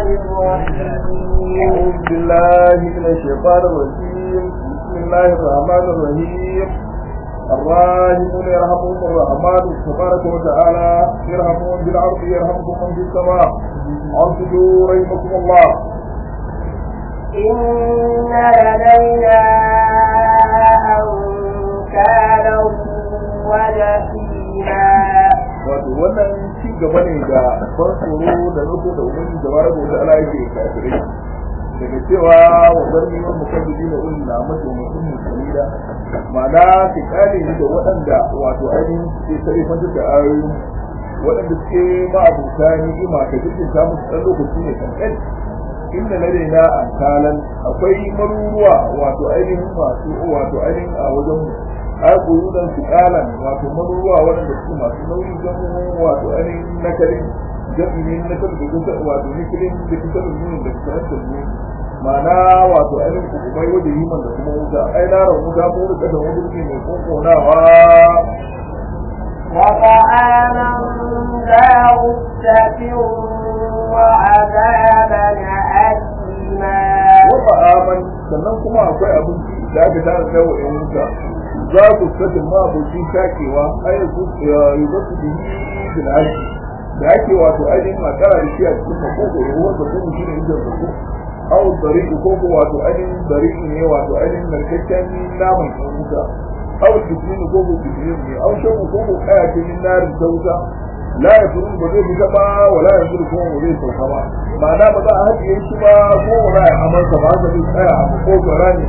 الرحيم أعوذ بالله من الشيطان الرجيم بسم الله الرحمن الرحيم الراحمون يرحمهم الرحمن تبارك وتعالى يرحمهم بالعرض يرحمكم من في السماء انصتوا رحمكم الله إن لدينا أنكالا وجحيما wato wannan ci gaba ne ga ban tsoro da nufo da umarni da bara gobe ala yake kafirai daga cewa wa zarni wa mukaddidi na ulul na mace mutum musulmida ma'ana su kare ni da waɗanda wato ainihin suke sarrafa da ayoyin waɗanda suke ma'abuta ni'ima ka jikin ta musu ɗan lokaci ne kankan inda na daina an kalan akwai maruruwa wato ainihin masu wato ainihin a wajen mu har kuyudan su kalan wato maruruwa waɗanda suke masu nauyi don wato ainihin nakarin jami'in na kan da kusa wato nikilin da kusa da nunin da kusa da nunin ma'ana wato ainihin hukumai wajen himan da kuma wuta ai na ran wuta ko da kasan wani ne mai konkonawa وطعاما ذا غصة وعذابا أليما wata aman sannan kuma akwai abinci da aka tara da wa yan wuta za ku sake ma abokin shakewa ai su yi ba su bihi bil haji da ake wato ainihin makara da shi a cikin makoko ya wanda kuma shi ne inda zako au dariku ko ko wato ainihin dariku ne wato ainihin narkakken naman yan wuta au jisini ko ko jisini ne au shaku ko ko kaya ce min narin ta wuta la ya furu ba zai fita ba wala ya furu kuma ba zai sauka ba ma'ana ba za a haɗiye shi ba ko ba za a amansa ba haka zai tsaya a makogara ne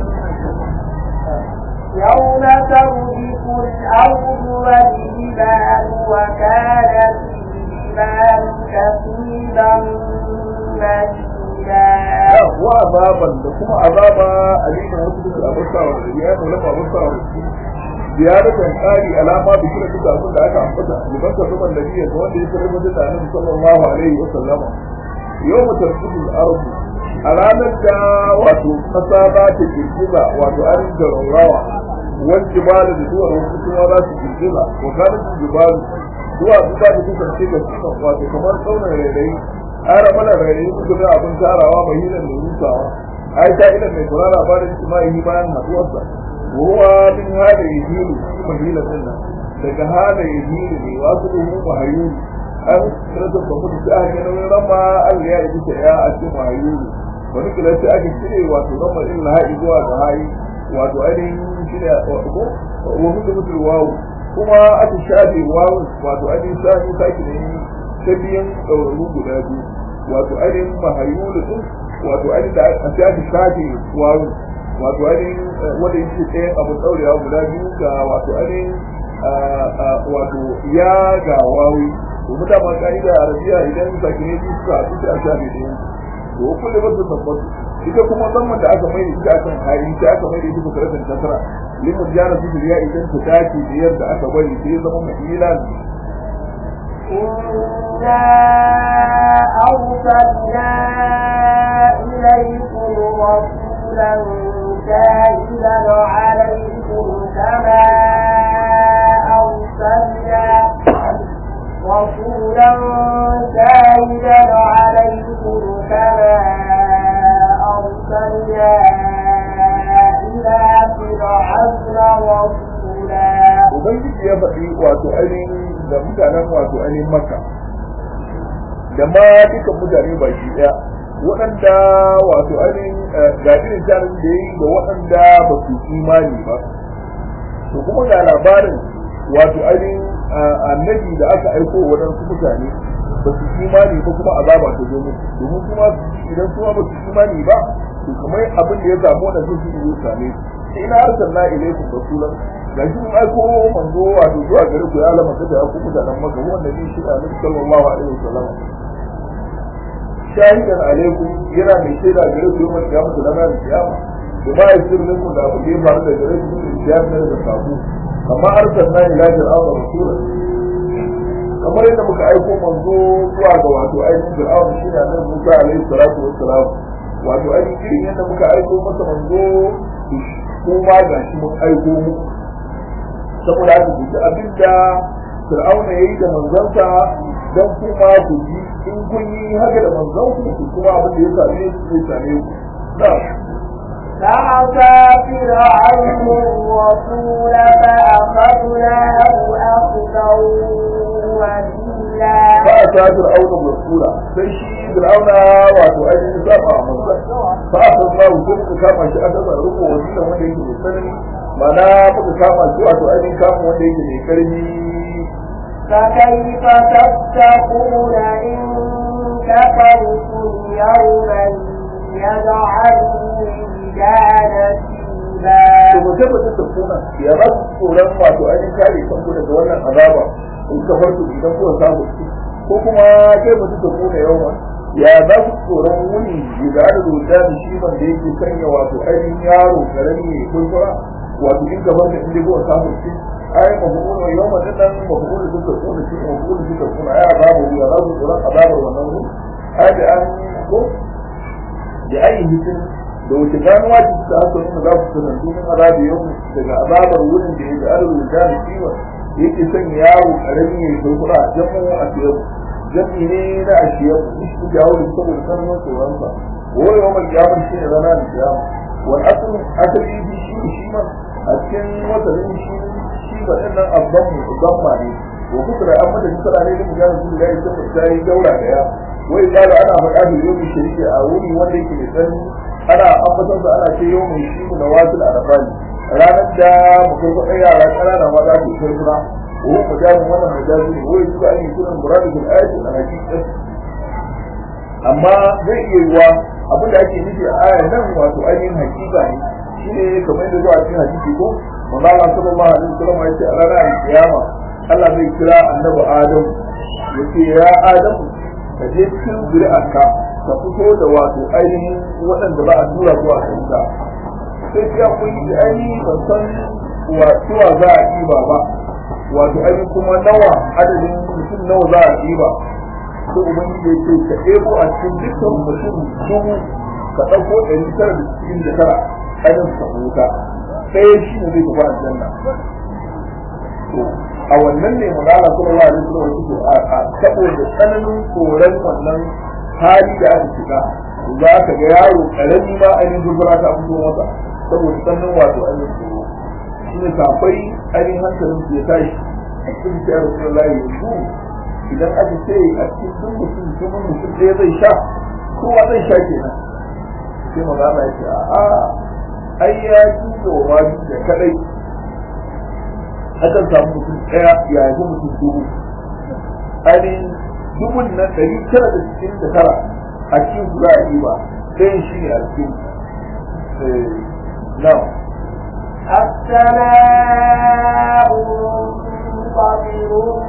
يوم ترجف الأرض والجبال وكانت الجبال كثيبا مهيلا wa azaban da kuma azaba alimin wasu da abusa wa ya yi mulama abusa wa ziyaratan ƙari alama da kira duka abin da aka ambata liban ka zuban da biyan da wanda ya sarar mutum da annabi sallallahu alaihi wa sallama yau mutum kudin arzu a ranar da wato kasa za ta girgiza wato an da raurawa wani jibalu da zuwa wasu kuma za su girgiza wa kanin jibalu zuwa su za ta kasance ga cikin wato kamar tsaunin rairayi ara mana rairayi su da abin tarawa mai hilan da rusawa ai ta ila mai kula labarin jima'i bayan haduwarsa ruwa min hada yahilu shi mahila din nan daga hada yahilu ne wasu da mu mahayulu an rasa ba mu da aka nan rama Allah ya yi ta ya a cikin mahayulu wani kila sai aka cire wato rama illa haɗi zuwa ga hayi wato ainihin shi ne ko wa hudu mutul wawu kuma aka shafe wawu wato ainihin shafi sake ne ta biyan ɗauraru guda biyu wato ainihin mahayulu din wato ainihin da a shafi shafe wawu wato ainihin wanda yake ɗayan abu ɗaurewa guda biyu ga wato ainihin wato ya ga wawi domin da ma ka'ida a arabiya idan sakine biyu suka haɗu sai a shafe ɗayan to kulle ba su tabbatu ita kuma zaman da aka mai da ita akan hari sai aka mai da ita kusuratan tasara limin jana su ya idan ta dace da yadda aka bari sai ya zama mai ilan إنا أرسلنا إليكم رسولا شاهدا عليكم كما أرسلنا رسولا شاهدا عليكم كما أرسلنا إلى فرعون رسولا ubangiji ya faɗi wato ainihin da mutanen wato ainihin maka da ma duka mutane baki ɗaya waɗanda wato ainihin ga irin jarin da ya yi da waɗanda ba su imani ba to kuma ga labarin wato ainihin annabi da aka aiko waɗansu mutane ba su imani ba kuma azaba ta zo musu domin kuma idan kuma ba su imani ba to kamar abin da ya samu waɗansu su yi same su ina arsalna ilaikum rasulan gashi mun aiko manzo wato zuwa gare ku ya alama ta da ku mutanen maka wanda ne shi annabi sallallahu alaihi wasallam shahidan alaikum yana mai shaida gare ku yawan kiyama da ranar kiyama da ba ya sirrin ku da abu da ya faru da gare ku da kiyama da sabu amma arsalna ila fir'auna rasulan kamar yadda muka aiko manzo zuwa ga wato ainihin fir'auna shi ne annabi Musa alaihi salatu wassalam wato ainihin irin yadda muka aiko masa manzo kuma ga shi mun aiko muku saboda haka duk abin da fir'auna ya yi da manzansa don kuma ku ji in kun yi haka da manzon ku kuma abin da ya same su zai same ku na'am فعصى فرعون الرسول فأخذناه أخذا وبيلا ba a ta fir'auna rasula sai shi fir'auna wato ainihin saba a manzon fa a san ma hukun ka kama shi a dasa riko wasila wanda yake mai tsanani mana muka kama shi wato ainihin kama wanda yake mai karfi فكيف تتقون إن كفرتم يوما يجعل الولدان to شيبا ba sai ba ta kuna ya ba su tsoron wato ainihin kare kanku daga wannan azaba in ka farko idan kuka samu shi ko kuma sai ba ta kuna yawa ya za su tsoron wuni da da rubuta da shi wanda yake sanya wato ainihin yaro karami ne kurkura wato in ka farko inda kuka samu shi ai mafu'ul yau ma dinnan mafu'ul suka kuna shi mafu'ul suka kuna ai azabu ya za su tsoron azabar wannan wuni ai da an ko da ainihin da wace ganuwa ce suka haka nuna za su sanar domin azabi yau daga azabar wurin da ya ga arzul da da kiwon yake son yaro karami ya kurkura jamu a siyar jami ne na a siyar shi da jawo da saboda sanin tsoronsa wani yau mai kiyamar shi ne rana da kiyama wani asalin asali shi shi ne shi man a cikin watannin shi shi ba ɗin nan abban mu zamma ne wa kusura an mata kusura ne da mu gane su da ya yi ta yi daura da ya wai da ana faɗa da yau mai shari'a a wuri wanda yake mai tsanani ana ambaton sa ana ce yau mai shi da wasu da arafani ranar da mutum ko ɗaya yara ƙanana ma za su kai suna ko majalin wannan majalin ne wai su an yi sunan muradu bil ayati na hakikat amma zai iya yiwa abin da ake nufi a aya nan wato ainihin hakika ne shine kamar yadda zuwa cikin hadisi ko manzo Allah sallallahu alaihi wasallam ya ce a ranar kiyama Allah zai kira annabi Adam yace ya Adam ka je cikin zuri'arka ka fito da wato ainihin waɗanda ba a tura zuwa kanka sai ya kun yi ainihin ban san wa za a ɗiba ba wato ainihin kuma nawa adadin mutum nawa za a ɗiba ko ubangiji ya ce ka ɗebo a cikin dukkan mutum dubu ka ɗauko ɗari tara da cikin da tara ainihin ka huta ɗaya shi ne zai tafi aljanna to a wannan ne manala sallallahu alaihi wasallam yake a saboda tsananin tsoron wannan hali da aka shiga za ka ga yaro karami ma ainihin gurgura ta fito masa saboda tsananin wato ainihin tsoro shi ne kafai ainihin hankalin su ya tashi a cikin shi a rasulullahi yanzu idan aka ce a cikin duk mutum dubu mutum ɗaya zai sha kowa zai sha kenan sai magana ya ce a'a ai ya ji wa da kadai akan samu mutum ɗaya ya haifi mutum dubu ainihin dubun nan ɗari tara da cikin da tara a cikin su za a yi ba ɗayan shi ne a cikin nan السماء منفطر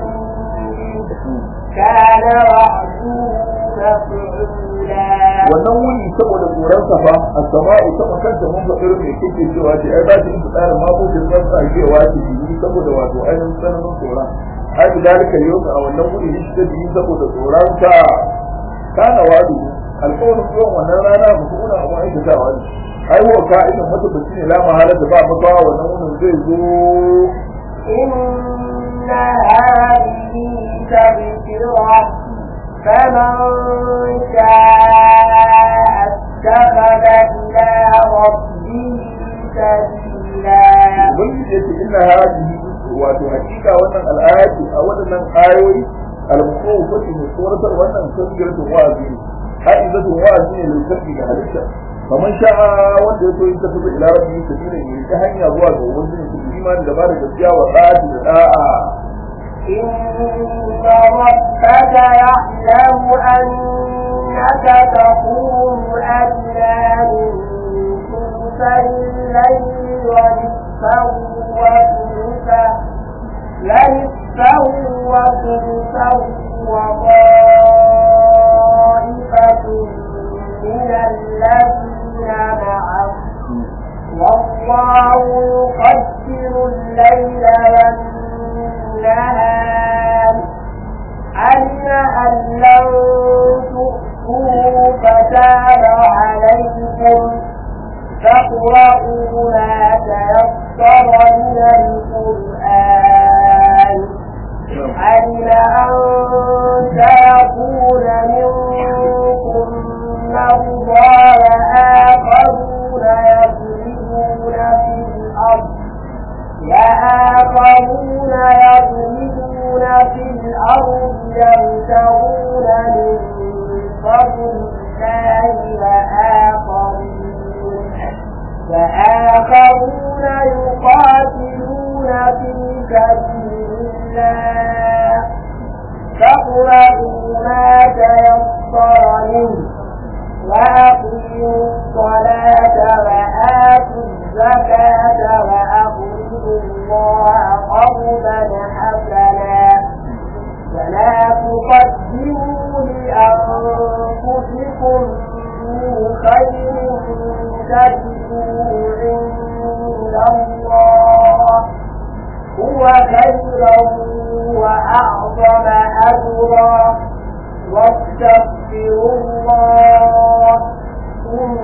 كان وعده مفعولا wannan wuni saboda tsoron safa a sama'u sama kanta mun faɗi mai kike cewa ce ai ba ta yi tsara ma ko kin san sa cewa ce yi saboda wato ainihin tsananin tsoron ai da dalika yau a wannan wuni shi ta yi saboda tsoron ta kana wadu alƙawarin zuwan wannan rana ba kuma na abin aikatawa ne ai wa ka'idin matabaci ne la mahala da ba makawa wannan wunin zai zo إن هذه تذكرة فمن شاء اتخذ إلى ربه سبيلا ubangiji ya ce inna hadihi wato hakika wannan al'ayati a waɗannan ayoyi al-mukawwafati ne tsoratar wannan tasgiratun wa'azi ne ha'izatun wa'azi ne lissafi ga halitta kamar sha'a wanda ya so yin tafi ila rabbi sabila ne ta hanya zuwa ga ubangiji su imani da ba da gaskiya wa ta'ati da da'a إن ربك يعلم أنك تقوم أدنى من ثلثي الليل ونصفه وثلثه ونصفه وثلثه وطائفة من الذين معه والله يقدر الليل والنهار علم أن لن تؤتوا فتاب عليكم فاقرؤوا ما تيسر من القرآن علم أن يبتغون من فضل الله وآخرون وآخرون يقاتلون في سبيل الله فاقرأوا ما تيسر منه وأقيموا الصلاة وآتوا الزكاة وأقرضوا الله قرضا حسنا ولا تقدموا لأنفسكم من خير تجدوه عند الله هو خيرا وأعظم أجرا واستغفروا الله إن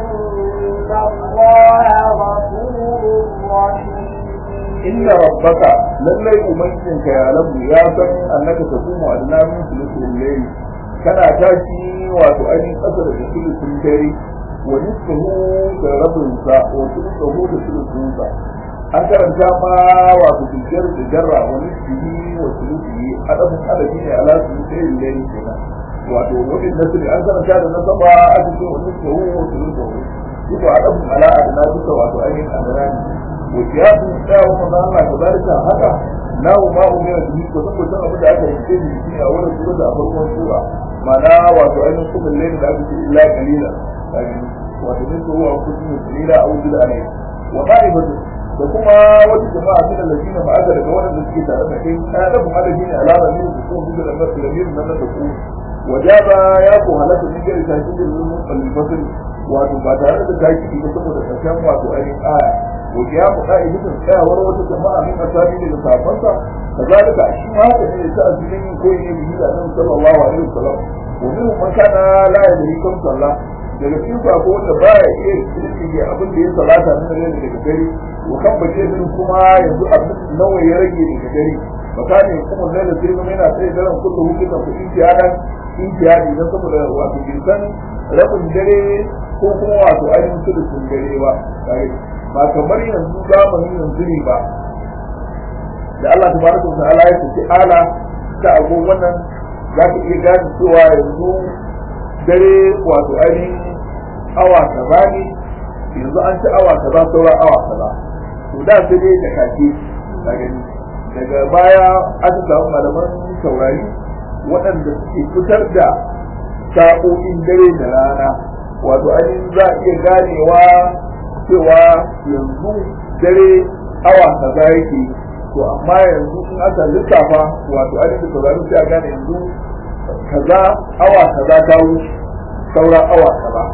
الله غفور رحيم inna rabbaka lallai ubangijinka ya labu ya san annaka taqumu adna min sulusul layl kana tashi wato ainihin kasar da sulusul dare wa nisfuhu da rabin sa wa sulusuhu da sulusun sa an karanta ma wato tijjar da jarra wa nisfihi wa sulusihi adabun adabi ne ala sulusul layl kenan wato wajen nasiri an karanta da nasaba aka ce wa nisfuhu wa sulusuhu duka adabun ala adna duka wato ainihin adana ne وقياس الإسلام ومن الله كذلك هذا لا ما أمر به وثم كان أبدا أكا يمكن في أول سورة أفضل سورة معناه وتعين صوم الليل لا بد إلا قليلا وتنسى هو أنفسهم قليلا أو جل عليه وطائفة وكما وجه جماعة من الذين بعد لقوانا الذي تعلم آدم على دين على رميل بسوء مثل النفس الأمير من تقول وجاب يابو هلك من جل تهجد للفصل wato ba tare da taki ba saboda karshen wato ainihin aya وقيام قائمة الحياة وروة جماعة من أسامين المسافرة كذلك أشياء هذا من التأثيرين من كل به النبي صلى الله عليه وسلم ومنهم من كان لا يدري كم صلى daga cikin sako wanda ba ya iya kirki ya abin da ya salata min rage daga gari wa kan bace min kuma yanzu abin nawa ya rage daga gari bakane kuma ne da sai yana sai daren kullu hukunta ku intiyadan intiyadi dan saboda wato bai san rabin dare ko kuma wato ainihin sulusun dare ba ba kamar yanzu zamanin yanzu ne ba da Allah tabaraka wa ta'ala ya ce ala ta ago wannan za ka iya gane cewa yanzu dare wato ainihin awa kaza ne yanzu an ci awa kaza sauran awa kaza to da sai dai da kake ka gani daga baya aka samu malaman saurari waɗanda suke fitar da sa'o'in dare da rana wato ainihin za a iya ganewa cewa yanzu dare awa kaza yake to amma yanzu in aka lissafa wato ainihin da saurari sai a gane yanzu kaza awa kaza ta wuce saura awa kaza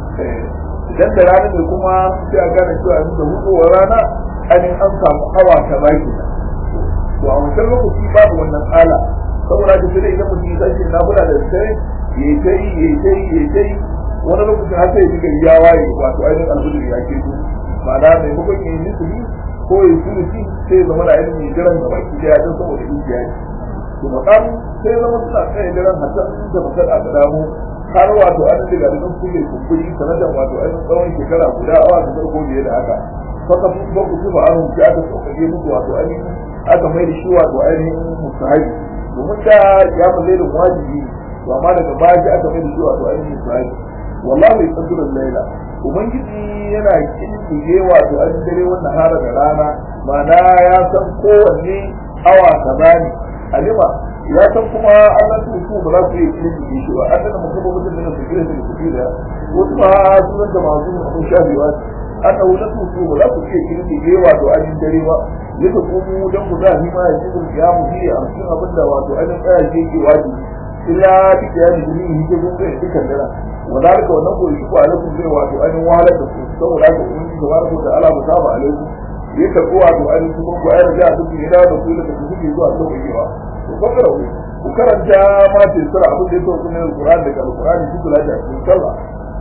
idan da rana ne kuma sai a gane cewa yanzu da hudowar rana ainihin an samu awa kaza kenan to a wancan lokaci babu wannan ala saboda da sai idan mutum ya tashi na kula da dare ya kai ya kai ya kai wani lokacin har sai diga ya waye wato ainihin alhudu ya ke su ma'ana maimakon ya yi nisuli ko ya yi sulusi sai ya zama da ainihin jiran da baki daya don saboda injiya ne to makam sai zama suna tsaye jiran hatta da makar a ga damu har wato an daga da nan kuke kumburi sanadar wato ainihin tsawon shekara guda awa da farko biye da haka faka sun ba ku tuba an hunci aka sauƙaƙe muku wato ainihin aka mai da shi wato ainihin musahabi domin da ya mu zai da wajibi to amma daga baya sai aka mai da shi wato ainihin musahabi wallahi qadrul laila ubangiji yana kintige wato an dare wannan hara da rana mana ya san kowanne awa kaza ne alima ya san kuma Allah su su ba za su yi kintige shi ba an da mutum ba mutum da su kira su su da wasu ba su da masu abin shafewa aka wuce su su ba za su iya kintige wato an dare ba yadda kuma dan ku za ma ya cikin kiyamu shi a cikin abin da wato an tsaya ke ke wajibi illa duk ya ji ni hije gun kai dukan dara wadalika wannan ko shi ko alaikum zai wato an wahalar da su saboda haka kun ji tabaraka da Allah ba saba alaikum ya karbo wato an su ko ayar da su ne da da su da su suke zuwa sauƙewa to fakara ku ku karanta ma ce sura abin da yake cikin Al-Qur'ani daga Al-Qur'ani su kula da cikin sallah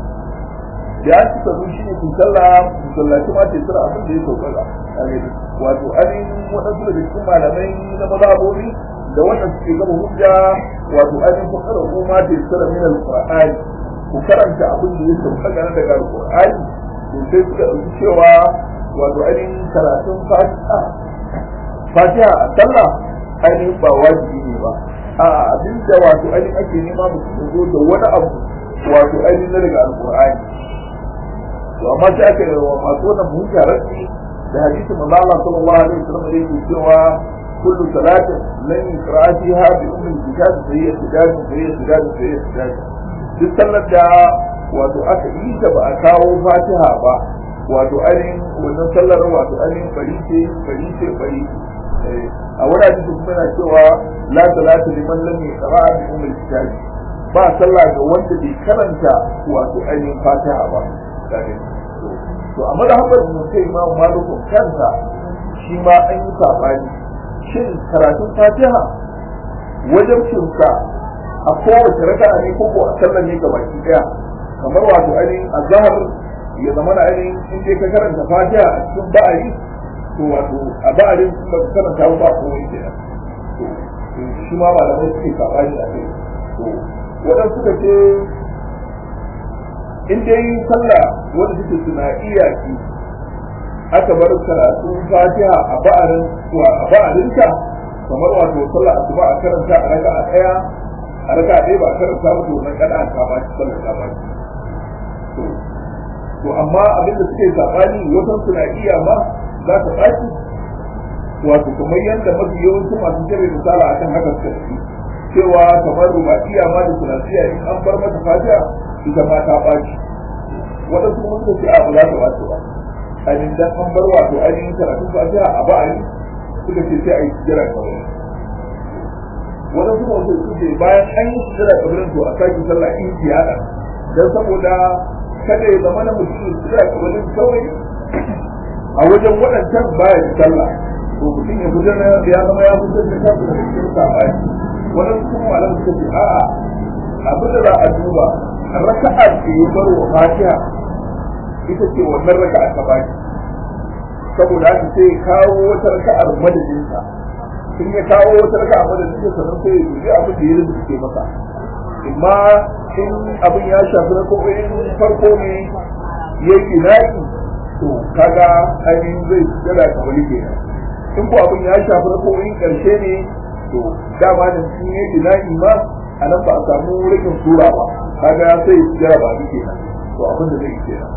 da an ci sabu shi ne ku sallah ku sallaci ma ce sura abin da yake sauƙaƙa wato an waɗansu daga cikin malamai na mazhabobi da wannan suke gaba hujja wato ainihin fakara ko ma ce sura min Al-Qur'ani ku karanta abin da ya sauka gane daga alƙur'ani to sai suka ɗauki cewa wato ainihin karatun fatiha fatiha a sallah ainihin ba wajibi ne ba a abin da wato ainihin ake nema mutum ya zo da wani abu wato ainihin na daga alƙur'ani to amma sai aka yi wa masu wannan munkararci da hadisin manzo Allah sallallahu alaihi wasallam da yake cewa kullu salatin lan yuqra fiha bi ummi kitab fa hiya tidad fa hiya tidad fa hiya tidad duk sallar da wato aka yi ta ba a kawo fatiha ba wato ainihin wannan sallar wato ainihin bari ce bari ce bari a wurare su kuma na cewa la salata liman lam yaqra bi ummi kitab ba sallah ga wanda bai karanta wato ainihin fatiha ba to a madhabar mu sai imamu malikun kansa shi ma an yi sabani shin karatun fatiha wajen cinsa a kowace raka'a ne ko ko a sallar ne gabaki daya kamar wato ainihin azhar ya zama na ainihin in dai ka karanta fatiha a cikin ba'ari to wato a ba'arin ba ka karanta ba ko wani kenan to shi ma malamai suke sabani a kai to waɗansu suka ce in dai sallah wanda take sunaiya ce aka bar karatu fatiha a ba'arin wa a ba'arinta kamar wato sallah asuba a karanta a raka a daya a raka a ɗaya ba a karanta ba to nan kada ta ba shi sallah ta ba to to amma abin da suke sabani wasan sunaiya ma za ta ɓaci wato kamar yadda mafi yawancin masu jere misala akan haka suka tafi cewa kamar rubaiya ma da sunasiya in an bar mata fatiha ita ma ta ɓaci waɗansu kuma suka ce a ba za ta ɓaci ba ainihin dan an bar wato ainihin karatun fatiha a ba'ani suka ce sai a yi sujjara kawai waɗansu kuma suka ce bayan an yi sujjara kawai to a sake sallah in tiyada dan saboda kada ya zama na mutum sujjara kawai kawai a wajen waɗancan baya da sallah to mutum ya fitar da ya zama ya fitar da kansa da cikin sabani waɗansu kuma malam suka ce a'a abin da za a duba raka'a ce ya bar wa fatiha ita ce wannan raka'a ta baki saboda haka sai kawo wata raka'ar madadin sa in ya kawo wata raka'a madadin sa sannan sai ya dubi abin da ya rubuce masa imma in abin ya shafi rako'in farko ne ya yi naki to kaga ainihin zai gada kamar kenan in ko abin ya shafi rako'in karshe ne to dama da sun yi naki ma a nan ba a samu rikin sura ba kaga sai ya jira ba ni kenan to abin da zai kenan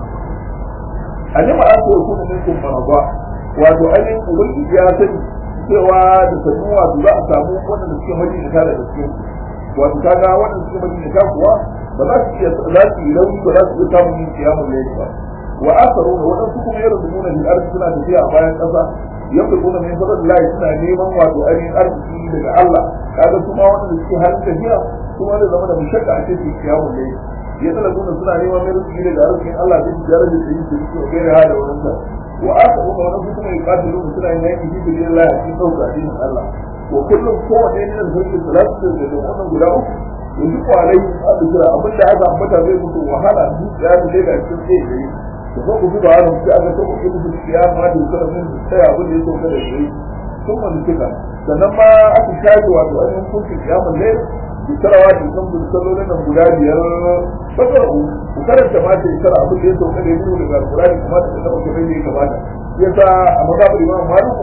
alima an ko kuma min kun maraba wato ainihin ubangiji ya sani cewa da sanin wato za a samu wanda suke majinta da gaske wato kaga wanda suke majinta kuwa ba za su iya za su yi rauni ba za su iya samun yin kiyamun laili ba wa akaru da waɗansu kuma yadda nuna bil arziki suna tafiya a bayan ƙasa yadda kuma min fadar lahi suna neman wato ainihin arziki daga Allah kaga kuma wanda suke halin tafiya kuma da zama da mushakka a cikin kiyamun laili ya tana kuna suna neman mai rufi daga arzikin Allah da tijara da ta yi su su bai da hada wannan sa wa aka kuma wani su kuma yuqatu lu suna yin yaki fi billah a cikin sauka addinin Allah wa kullum kowanne ne da sarki salatu da da wannan guda uku yanzu ko alai abu kira abin da aka ambata zai mutu wahala dukiya da daga cikin sai da yi da ko ku da wannan sai aka tabbata musu kiyama da kuma mun sai abin da ya sauka da shi sun wani suka sannan ma aka shaji wato ainihin kunci kiyamun lail bisarawa da kan bisallolin nan guda biyar fasar ku ku karanta ma ta isara abin da ya sauka da yiro daga alkurani kuma ta taɓa kamar da ya kamata yasa a mazhabar imam maliku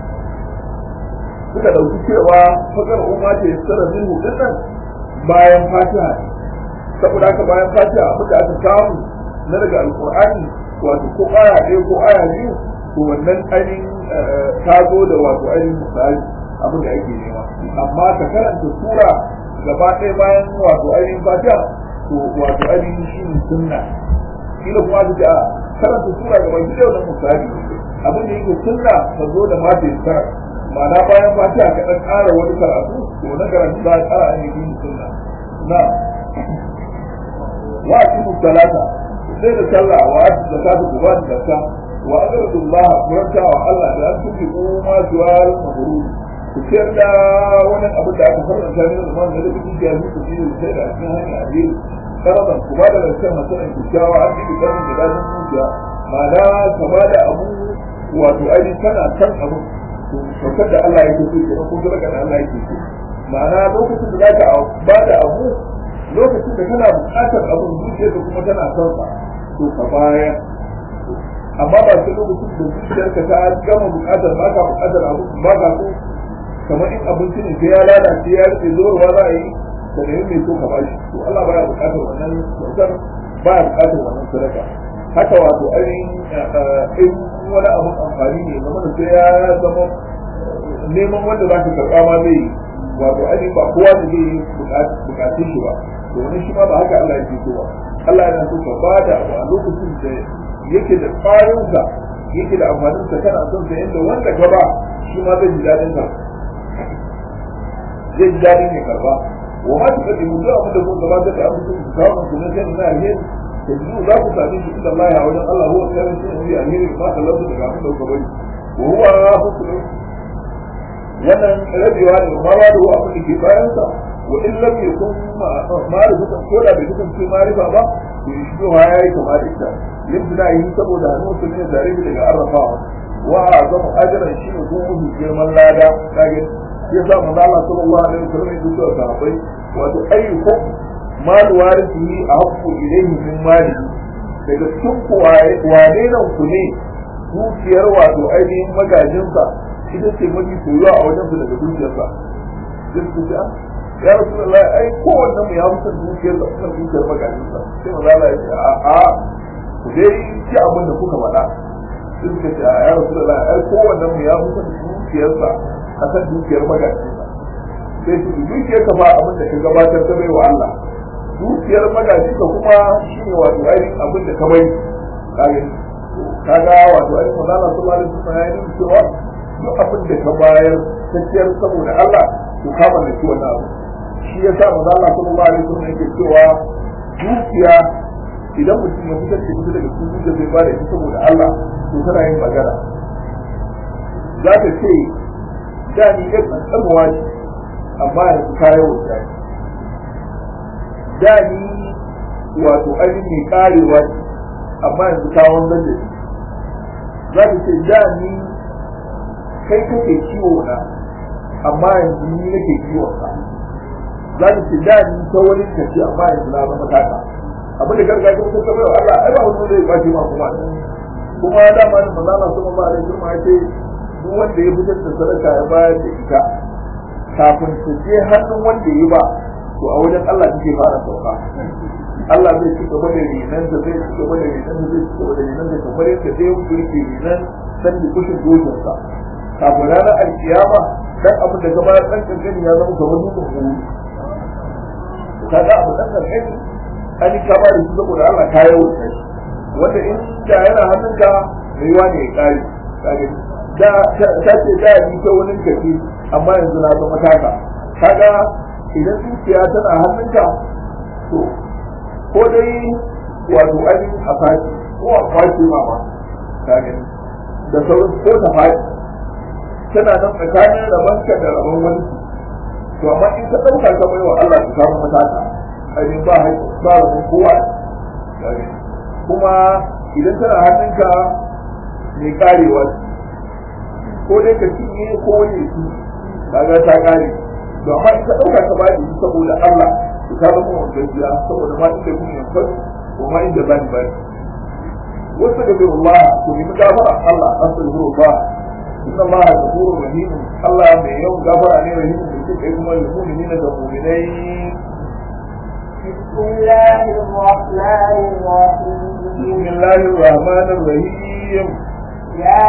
suka ɗauki cewa fasar umma ta isara min hudun nan bayan fatiha saboda haka bayan fatiha abin da aka samu na daga alkur'ani wato ko aya ɗaya ko aya biyu to wannan ainihin ta zo da wato ainihin misali abin da ake nema amma ka karanta sura gaba ɗaya bayan wato ainihin fatiha to wato ainihin shi ne sunna kila kuma su a karanta sura gaba ki da misali abin da yake sunna ka zo da mata ya kara ma'ana bayan fatiha ka ɗan ƙara wani karatu to na karatu za a ƙara ainihin sunna na wa aqimu salata sai da sallah wa atu zakata ku ba da zakka wa aqradu Allah kuranta wa Allah da an tuki kuma juwal mabrur ku ciyar da wannan abin da aka faranta ne da zaman da duk ya yi ku shi sai da cikin hanya a biyu karaban ku ba da rancen masalan kyakkyawa an yi karin da dadin zuciya ma'ana ka ba da abu wato aini kana kan abu to saukar da Allah yake so kenan ko zaka da Allah yake so ma'ana lokacin da zaka ba da abu lokacin da kana buƙatar abun zuciya da kuma tana son sa to ka baya amma ba sai lokacin da zuciyarka ta gama buƙatar ba ka buƙatar abu ba ka so kamar in abinci ne sai ya lalace ya rufe zuwarwa za a yi da nemi mai so ka bashi to Allah baya bukatar wannan kyautar baya bukatar wannan sadaka haka wato ainihin in wani abin amfani ne zama da sai ya zama neman wanda za ka karɓa ma zai yi wato ainihin ba kowa da zai yi bukatun shi ba domin shi ma ba haka Allah yake so ba Allah yana so ka ba da abu a lokacin da yake da tsarinsa yake da amfaninsa kana son sa yadda wanda ka ba shi ma zai ji daɗin ka zai ji daɗin ya karɓa wa ma tuka da mutu abin da kun gabatar da abin da ku kawo ku na jin na alheri da zuwa za ku sami shi inda Allah ya wajen Allah huwa khairu shay'in fi alheri ma kallahu daga abin da ku bari wa huwa hukmu wannan rabewa ne ma ba da wa abin da ke bayan sa wa in lam yakun ma'rifatan ko da bai kasance ma'rifa ba to shi ma yayi kama da ita yadda yi saboda hannun su ne tare daga arrafawa wa azamu ajran shi ne kuma mafi girman lada kage ya sa manzo Allah sallallahu alaihi wasallam ya ce sahabbai wato ayyukum mal warisihi ahqqu ilayhi min mali daga cikin ku wane nan ku ne dukiyar wato ainihin magajinsa ita ce mafi soyuwa a wajen su daga dukiyarsa sai ku ce ya rasulullahi ai kowanne mu ya musa dukiyar da kuma dukiyar magajinsa sai manzo Allah ya ce a a ku dai ci abin da kuka faɗa sai suka ce ya rasulullahi ai kowanne mu ya musa dukiyarsa akan dukiyar magajinsa sai su dukiyar ka ba abin da ka gabatar ta bai wa Allah dukiyar magajinka kuma shine wato ainihin abin da ka bai kage kaga wato ainihin manzo Allah sallallahu alaihi wasallam ya yi cewa duk abin da ka bayar tafiyar saboda Allah to ka mallaki wannan abu shi ya sa maza Allah sallallahu alaihi wasallam yake cewa dukiya idan mutum ya fitar da ita daga cikin dukiya zai bada ita saboda Allah to tana yin magana za ta ce da ni ɗan ƙanƙanuwa ce amma yanzu ka yawan ta da ni wato ainihin mai ƙarewa ce amma yanzu ka wanzan da shi za ta ce da ni kai kake ciwo na amma yanzu ni nake ciwon ka za ta ce da ni ta wani kaci amma yanzu na zama taka abin da gargajiya ko ta bai Allah ai ba wani zai bashi ma kuma kuma da ma da manzo Allah sallallahu alaihi wasallam ya ce duk wanda ya fitar da sadaka ya bayar da ita kafin ta je hannun wanda ya ba to a wajen Allah take fara sauka Allah zai ci gaba da rinan da zai ci gaba da rinan da zai ci gaba da rinan da kamar yadda zai wuce rinan san da kushin dojinsa kafin ranar alkiyama dan abin da gaba dan kankani ya zama kamar dukkan huru kaga abu dan kankani an yi kama da shi saboda Allah ka yawo shi wanda in da yana hannunka mai yiwa ne ya kare kaga da ta ce da yi ta wani kafi amma yanzu na zama taka kaga idan zuciya tana hannunka to ko dai wato ainihin a fashi ko a kwace ma ma kaga da sauran ko ta fashi tana nan tsakanin rabanka da rabon wani to amma in ka ɗauka ka bai wa Allah ka samu matata ainihin ba haƙƙi ba rabon kowa kuma idan tana hannunka mai karewa ko dai ka cinye ko wani ya ci kaga ta kare to amma in ka ɗauka ka ba shi saboda Allah to ka zama wani gajiya saboda ma inda kun yankan ko ma inda bani bani wasu da bai Allah to nemi gafara Allah astaghfirullah inna Allah ghafurur rahim Allah mai yawan gafara ne rahim da kike kuma mu'minin da mu'minai بسم الله الرحمن الرحيم بسم الله الرحمن الرحيم يا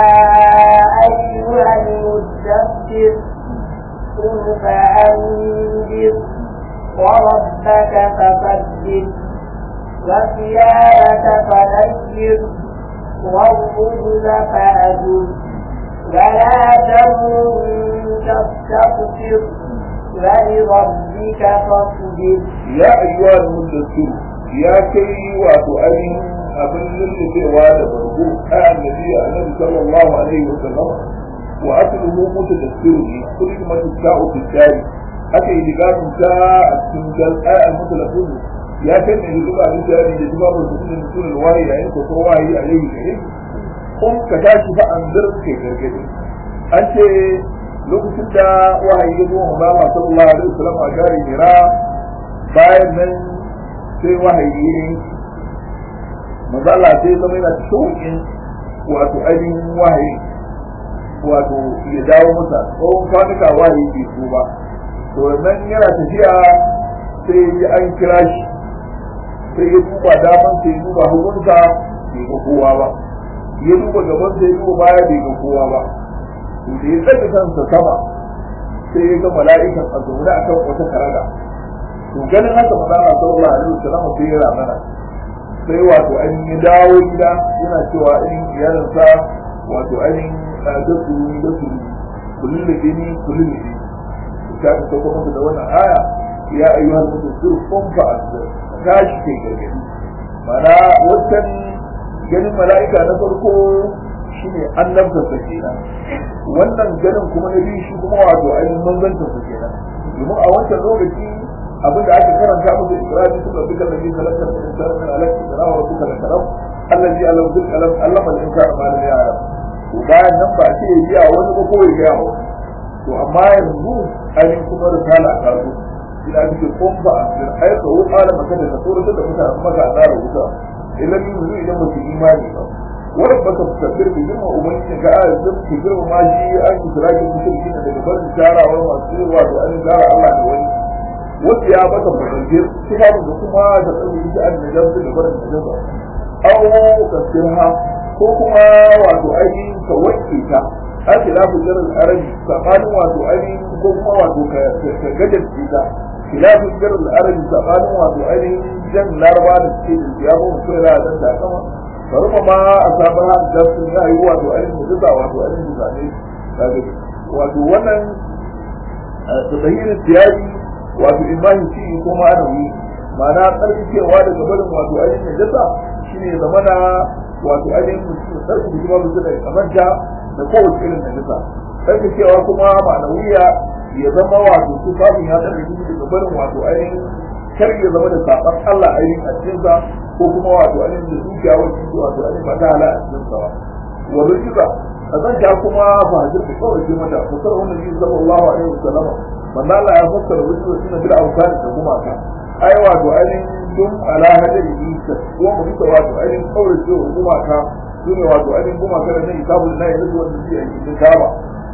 أيها المدثر قم فأنذر وربك فكبر وثيابك فنير والرجل فأجر ولا تمن تستكثر ولربك فاصبر ya ayyuwa da muddatu ya kai wato ainihin abin lullubewa da bargo a annabi annabi sallallahu alaihi wa sallam wa asluhu mutadassiru ne kullu ma ta'u fi shari aka yi digamin ta a cikin gal ayat mutalafin ya kai ne zuba da shari da zuba da sunan sunan wayi yayin ko wayi alaihi gare kun ka tashi fa an zirke gargade an ce lokacin da wahayi ya zo wa Allah sallallahu alaihi wa sallam a gari Hira bayan nan sai wahayi ne mazala sai zama yana shauƙin wato ainihin wahayi wato ya dawo masa tsawon kwanuka wahayi bai so ba to nan yana tafiya sai ya an kira shi sai ya duba daman sai ya duba hagunsa bai ga kowa ba ya duba gaban sai ya duba baya bai ga kowa ba to da ya tsaga kansa sama sai ya ga mala'ikan a zaune a kan wata karaga to ganin haka manzala sallallahu alaihi wasallam sai ya ramana sai wato ainihin ya dawo gida yana cewa ainihin iyalinsa wato ainihin gasu gasu kullum da ni kullum da ni ta ta sauko masa da wannan aya ya ayyuhal mudassir qum fa asbir tashi kai gargadi mana wancan ganin mala'ika na farko shine annabta sa kenan wannan ganin kuma na biyu shi kuma wato ainihin manzanta sa kenan domin a wancan lokaci abin da aka karanta musu ikraji suka bi kan nabi sallallahu alaihi wasallam min alaki da rawa suka da karam allazi alam bil kalam allama al insana ma lam ya'lam to bayan nan ba ce ya wani ba ko ya yawo to amma yanzu ainihin kuma risala ta zo ina cikin kumfa a aika wuta da maka da tsoron da mutane maka a tsara wuta idan yi yanzu idan mutum imani ba wani baka tafiyar da girma umarni ga ayar zan ke girma ma shi an yi sirakin mushrikin daga barin sharawar masu yi wato an yi tsara Allah da wani wanda ya baka bayyana kitabun da kuma da tsaro ita an da jamsu da barin da jamsu aw kasirha ko kuma wato ainihin ka wanke ta ake lafi jirin arabi tsakanin wato ainihin ko kuma wato ka gajar ta khilafin jirin arabi tsakanin wato ainihin jan laraba da suke da ya ba mutum yana dan da kama bari ma a sabon hannun da sun yi wato ainihin mutuka wato ainihin zane wato wannan tsahirin tiyari wato imani ci ko ma'anawi ma'ana tsarkakewa daga barin wato ainihin najasa shine zamana wato ainihin mutum tsarkake kuma mutum da kamanta da kowace irin najasa tsarkakewa kuma ma'anawiya ya zama wato su kafin ya tsarkake daga barin wato ainihin kar ya zama da saban Allah ainihin a cikinsa ko kuma wato ainihin da dukiya wacce wato ainihin ba ta hala a cikinsa ba wa rikiza kazanta kuma ba hajjar da kawai ce mata fasar wannan yi sallallahu alaihi wasallama manzo Allah ya fassara wasu suna bil awsar da gumaka ai wato ainihin dum ala hadari isa wa mu duka wato ainihin kawai ce gumaka sune wato ainihin gumaka da nan kitabul na yanzu wanda zai yi cikin kaba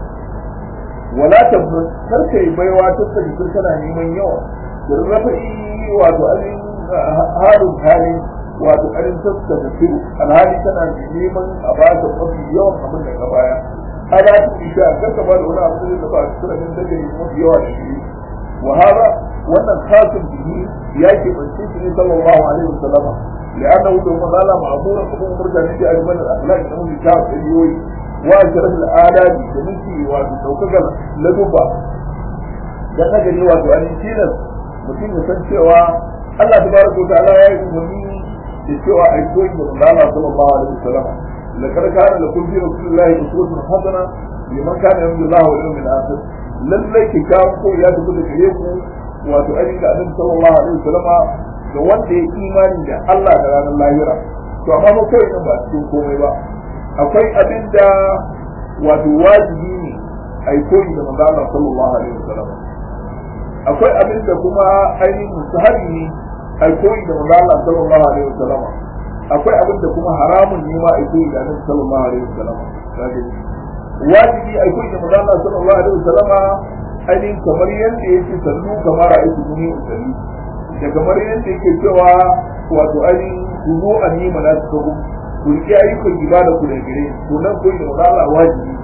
wala tabbas kar kai baiwa ta sani kana neman yawa da rafa'i wato ainihin halin halin wato ainihin sassa da firu alhali tana neman a ba ta mafi yawan abin da ka baya ala ta isha kar ka ba da wani abu da ba su sura da ke mafi yawa da shi wa hada wannan khatim bihi ya ke bance shi ne sallallahu alaihi wasallama لأنه لما قال معمورا فهو مرجع نجي أجمل الأخلاق إنه يشاف اليوي وأشرف الآلات جميسي وتوكك لدوبا dan na gani wato an tilas mutum ya san cewa Allah tabaraka wa ta'ala ya yi umarni da cewa a yi koyi da manzo Allah sallallahu alaihi wasallam laqad kana lakum fi rasulillahi uswatun hasana liman kana yarju Allah wal yawmil akhir lallai ki kawo ko ya tafi da gare ku wato ainihin da annabi sallallahu alaihi wasallam ga wanda ya imani da Allah da ranar lahira to amma mu kai nan ba cikin komai ba akwai abin da wato wajibi ne a yi koyi da manzo Allah sallallahu alaihi wasallam akwai abin da kuma ainihin musahabi ne a koyi da manzo Allah sallallahu alaihi wasallam akwai abin da kuma haramun ne ma a koyi da annabi sallallahu alaihi wasallam wajibi a koyi da manzo Allah sallallahu alaihi wasallam ainihin kamar yadda yake sallu kamar a yake guni usalli da kamar yadda yake cewa wato ainihin kuzo a nima na su kabu ku riƙe ayyukan ibada ku da gare to nan koyi da manzo Allah wajibi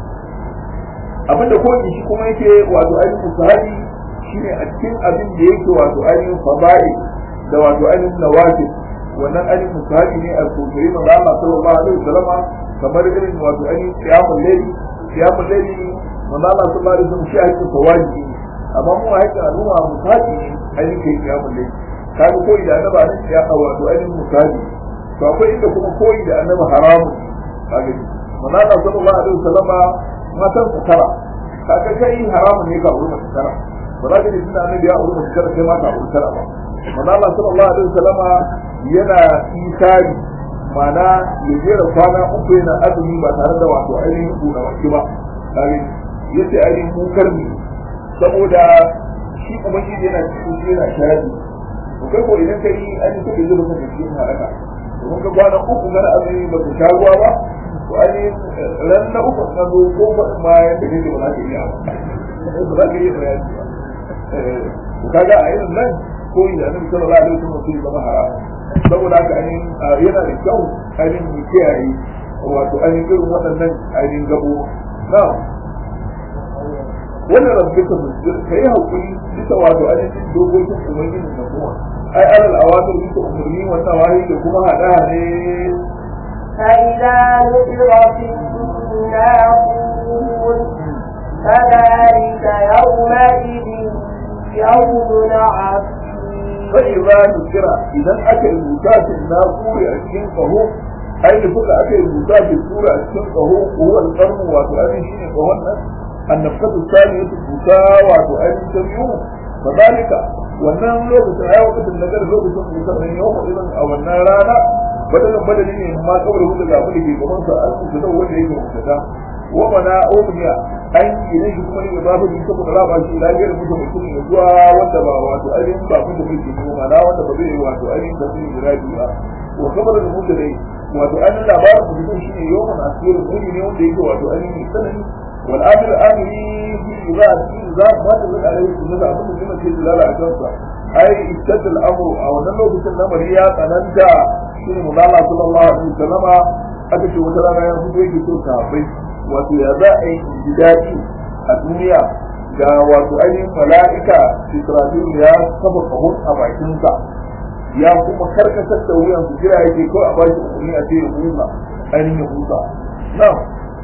abinda koyi shi kuma yake wato ainihin sahabi shine a cikin abin da yake wato ainihin fada'i da wato ainihin nawafil wannan ainihin musahabi ne a kokari manzo Allah sallallahu alaihi wasallama kamar irin wato ainihin qiyamul layli qiyamul layli manzo Allah sallallahu alaihi wasallam shi ake tawaji amma mu a haka al'umma musahabi ne ainihin kai qiyamul layli kaga koyi da annaba ne ya wato ainihin musahabi to akwai inda kuma koyi da annaba haramun kaga manzo Allah sallallahu alaihi wasallama matan tara kaga kai haramun ne ka wurin tara ba za ka ji suna annabi ya auri mace tara sai mata auri tara ba manzo Allah sallallahu alaihi wasallama yana isari mana ya jera kwana uku yana azumi ba tare da wato ainihin kuna waki ba kare yace ainihin munkar ne saboda shi ubangiji yana cikin shi yana sharadi to kai ko idan kai ainihin kuka zuba kan cikin halaka to domin ka kwana uku kana azumi ba ka sha ruwa ba to ainihin ran na uku ka zo ko faɗin ma yadda kake ba za ka iya ba ba za ka iya bayani ba to kaga a irin nan ko yi da annabi sallallahu alaihi wasallam sai zama haram saboda haka ainihin yana da kyau ainihin mu kiyaye wato ainihin irin waɗannan ainihin gabo na wannan rabbika musjir kai hakuri bisa wato ainihin dokokin ubangiji na kuma ai alal awatir bisa umarni wannan wahayi da kuma hada ne فإذا نقر في الناقور فذلك يومئذ يوم عسير فإذا نكر إذا أكل المتاس الناقور أشين فهو أي لكل أكل المتاس السورة أشين فهو هو القرن وتؤدي شيء فهو النفقة الثانية المتاة وتؤدي سبيون فذلك wannan lokacin ai lokacin da gari lokacin musamman yau mu irin a wannan rana badalin badali ne ma kawai hudu ga abin da ke gaban sa an su da wanda yake mutada wa mana umiya an yi ne kuma ne ba fa saboda raba shi da gari mutum mutum ne zuwa wanda ba wato ainihin ba kuma mutum ne mana wanda ba zai wato ainihin da zai jira ba wa kamar da mutum ne wato ainihin labarin mutum shi ne yawan asirin kuni ne wanda yake wato ainihin sanani والامر امري في اذا اذا ما تقول عليه ان هذا ابن كلمه في دلاله على كذا اي اشتد الامر او ان لو كنت الامر يا تننتا شنو مولانا صلى الله عليه وسلم aka ce wata rana ya fito yake so sahabbai wato ya za a yi daɗi a duniya ga wato ainihin mala'ika Israfil ya kafa kahon a bakinsa ya kuma karkatar da wuyan su jira yake kawai a bashi umarni a ce ya huta ainihin ya huta na'am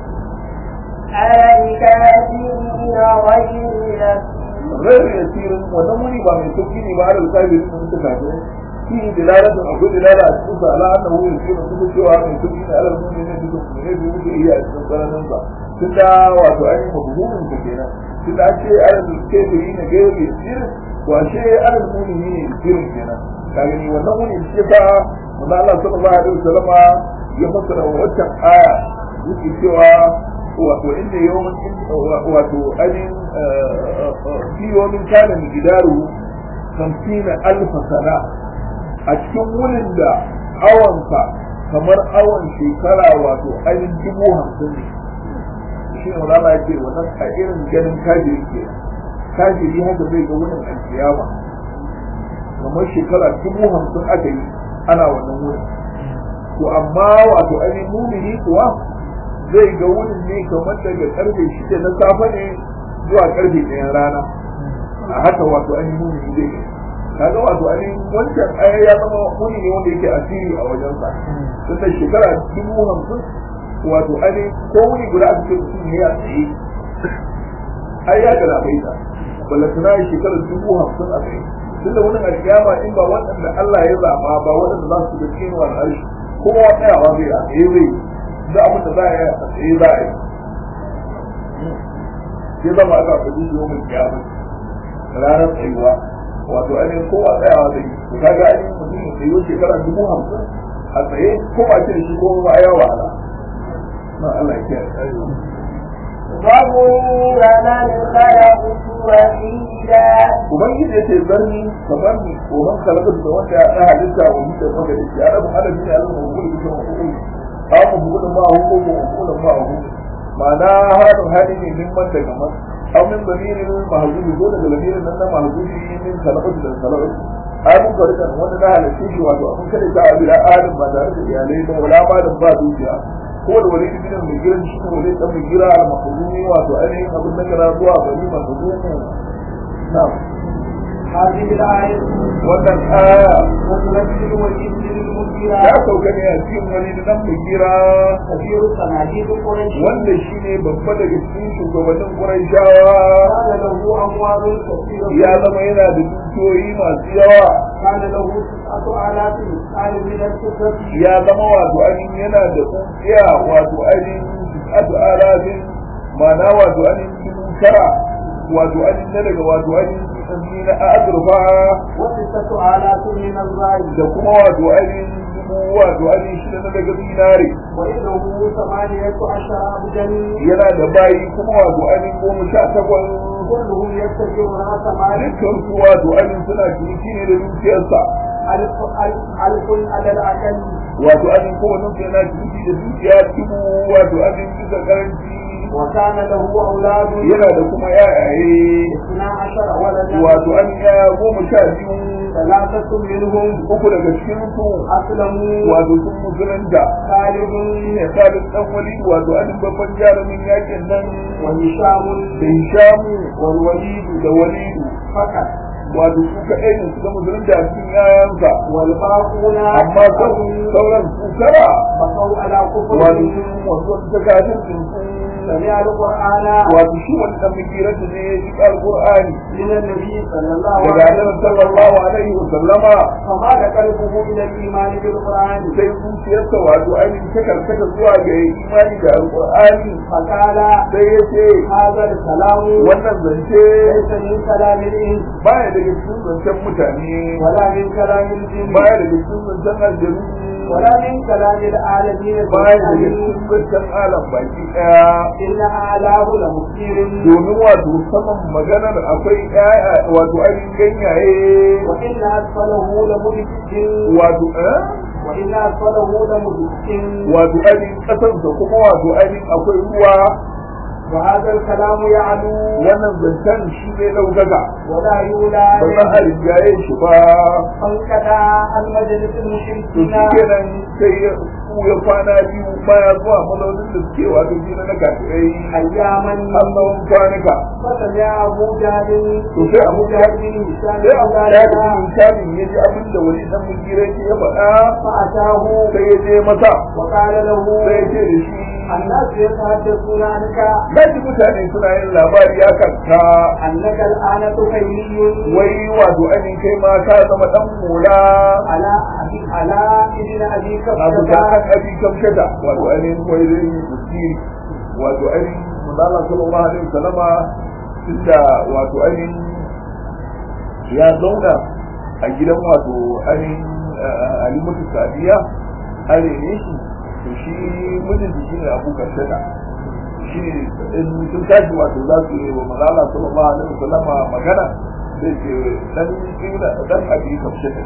على الكافرين غير غير يسير ونمني با من توكيني با على الكافرين من تكافرين فيه دلالة أقول دلالة أشوف على أنه يسير كل شيء من توكيني على المؤمنين في المؤمنين في وجه هي أشوف على ننسى تدا وتعين مفهوم كثيرا تدا شيء على الكافرين غير يسير وشيء على المؤمنين يسير كنا كأني ونمني الشفاء من الله صلى الله عليه وسلم يفسر وجه آية yake cewa wato inda yawan wato ainihin fi yawan kana mai gidaru kamfina alfa sana a cikin wurin da awansa kamar awon shekara wato ainihin dubu hamsin ne shi ne wani ya ce wannan a irin ganin kajiri ke kajiri haka zai ga wurin alkiyama kamar shekara dubu hamsin aka yi ana wannan wurin to amma wato ainihin mumini kuwa zai ga wurin ne kamar daga karfe shida na safe ne zuwa karfe ɗayan rana a haka wato an yi muni zai yi kaga wato an yi wancan aya ya zama muni ne wanda yake asiri a wajensa tun da shekara dubu hamsin wato an yi ko wuni guda aka ce mutum ne a tsaye ai ya ga bai ta ballatana yi shekara dubu hamsin a tsaye tun da wani alkiyama in ba waɗanda Allah ya zaɓa ba waɗanda za su ga cikin wani arshi kowa tsayawa zai a tsaye zai da abin da za a yi a tsaye za a yi ya zama aka faɗi shi mai kiyama ranar tsayuwa wato ainihin kowa tsayawa zai yi to kaga ainihin mutum ya tsayo shekara dubu hamsin a tsaye ko ba ce da shi ko ba ya wahala na Allah ya kiyaye وظن من خلقت وحيدا ubangiji yace zarni kamar ni ko man kalaka da wanda ya halitta wa mutum maka da shi ya rabu hada ne Allah mu gudu da mu aw mu gudu ma hu ko mu gudu ma hu ma'ana hadin hadi ne min man daga man aw min damirin mahzubi ko daga damirin nan na mahzubi min kalaka da kalaka ai mun ga da wanda da halitta shi wato abun kada ta abila adam ba tare da iyalai ba wala ba da ba dukiya ko da wani ibn mai giran shi ko wani dan mai gira al-mahzumi wato ainihin abin da kana zuwa gari mahzumi na'am هذه الآية wannan aya وتنزل وجد للمجيرة ya sauka ne a cikin wani da dan mai gira كثير صناديق قريش wanda shi ne babba daga cikin shugabannin Qurayshawa كان له أموال كثيرة ya zama yana da dukiyoyi masu yawa كان له تسعة آلاف مثقال من الفضة ya zama wato ainihin yana da tsuntsiya wato ainihin adu alafin ma'ana wato ainihin dubu tara wato ainihin na daga wato ainihin tsanni na azurfa وستة آلاف من الرعي da kuma wato ainihin dubu wato ainihin shida na daga zinare وإنه ثمانية عشر عبدا yana da bayi kuma wato ainihin goma sha takwas كلهم يتبعون رأس مالك dukkan su wato ainihin suna ciniki ne da dukiyarsa ألف ألف ألف على الأقل wato abin kowane su yana ciki da dukiya dubu wato abin bisa karanci وكان له أولاد yana da kuma yayaye اثنا عشر ولدا wato an yaya goma sha biyu ثلاثة منهم uku daga cikin su أسلموا wato sun musulunta خالد ne Khalid dan Walid wato an babban jarumin yakin nan وهشام da Hishamu والوليد da Walidu فقط wato su kaɗai ne suka musulunta a cikin yayansa والباقون amma sauran su tara بقوا على wato كفرهم sun wasu ta kafin sun سمع القرآن wato shi wani dan mikiratu ne ya ji alqur'ani من النبي صلى الله daga عليه annabi وسلم sallallahu alaihi wa sallama فمال قلبه إلى الإيمان بالقرآن sai zuciyarsa wato ainihin ta karkata zuwa ga imani da alqur'ani فقال sai ya ce هذا الكلام wannan zance ليس من كلام الإنس baya daga cikin zancen mutane ولا من كلام الجن baya daga cikin zancen aljanu ولا من كلام العالمين baya daga الظالمين cikin zancen alam baki daya إن أعلاه لمثير domin wato saman maganar akwai ƴaƴa wato ainihin ganyaye وإن أسفله لمدك wato eh وإن أسفله لمدك wato ainihin ƙasarsa kuma wato ainihin akwai ruwa وهذا الكلام يعلو wannan zancen shi zai ɗaukaka ولا يولى ba za a rinjaye shi ba فانكدا عن مجلس to المشركين shi kenan sai ya ya kwana biyu baya zuwa mazaunin da suke wato jina na kafirai أياما har tsawon kwanuka فسمع أبو جهل to sai abu جهل بن هشام sai abu ya ذلك da misalin ya ji abin da wani dan mugira ya faɗa فأتاه sai ya je masa وقال له sai ya ce da shi الناس يتحدثون عنك na ji mutane suna yin labari ya kanta أنك الآن طفيلي wai wato ainihin kai ma ka zama dan mola على أبي على ابن أبي abu كبشة da kan abi kamshata wato ainihin wai zai yi tasiri wato ainihin manzala sallallahu alaihi wasallama tunda wato ainihin ya zauna a gidan wato ainihin alimatu sadiya an rene shi to shi mijin shi ne abu kamshata shi ne in sun tashi wato za su yi wa manzala sallallahu alaihi wasallama magana sai ce dan ibna dan abi kamshata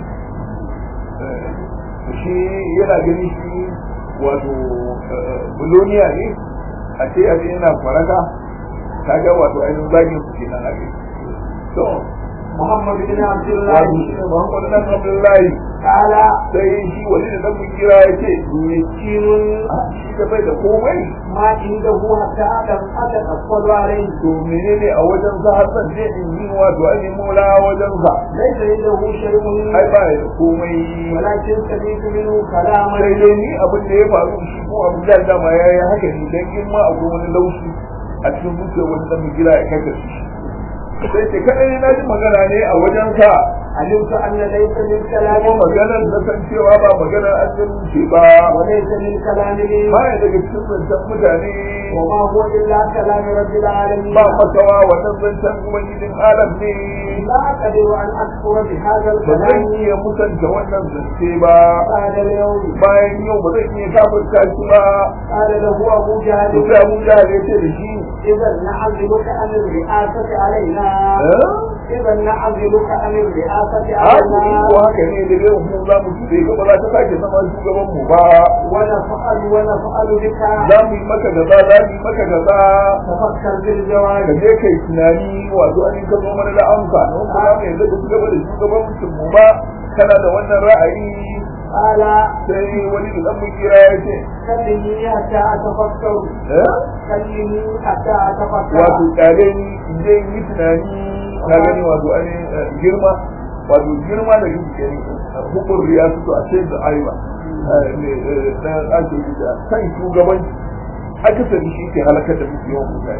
shi yana gani shi wato buloniya ne a ce a ce yana faraka kaga wato ainihin zagin su kenan a kai to محمد بن عبد الله wato shi ne muhammadu nan abdullahi قال sai shi wani da dan kira ya ce مسكين shi da bai da komai ما عنده حتى أدم أتقبل عليه to menene a wajen sa har zan je in yi wato ainihin mola wajen sa ليس عنده شيء ai ba ya da komai ولكن سمعت منه كلاما sai dai ni abin da ya faru shi ko abin da dama ya yi haka ne dan in ma akwai wani laushi a cikin zuciyar wani dan gida ya kaka shi sai ce kadai na ji magana ne a wajen sa علمت أن ليس من kuma كلام maganar na san cewa ba maganar aljanu ce ba وليس من كلام ba ya daga cikin zancen mutane وما هو إلا كلام رب العالمين ba makawa wannan zancen ubangijin alam ne لا أقدر أن أكفر بهذا ba zan الكلام iya musanta wannan zance ba بعد اليوم bayan yau ba zan iya kafirta shi ba قال له أبو to جهل sai abu da ya ce da shi إذا نعزلك عن الرئاسة علينا eh إذا نعزلك عن الرئاسة Haka علينا ko haka ne da yau mu za mu tuɗe ka ba za ta sake zama shugaban mu ba. ونفعل ونفعل بك Za mu yi maka gaza, za mu yi maka gaza. تفكر Ka بالجواب je kai tunani wato an ka zo mana da amsa. Don kuma mu yanzu da gaba da shugabancin mu ba. Kana da wannan ra'ayi قال sai wani da ɗan kira ya ce. كلمني حتى أتفكر "Eh? كلمني حتى أتفكر Wato ƙyale ni in je in yi tunani na gani wato an girma. Wato girma da kike gani hukur ya fito a ce da aiwa. Na ake yi da kan shugabanci akasari shi ke halakar da muke yawan mutane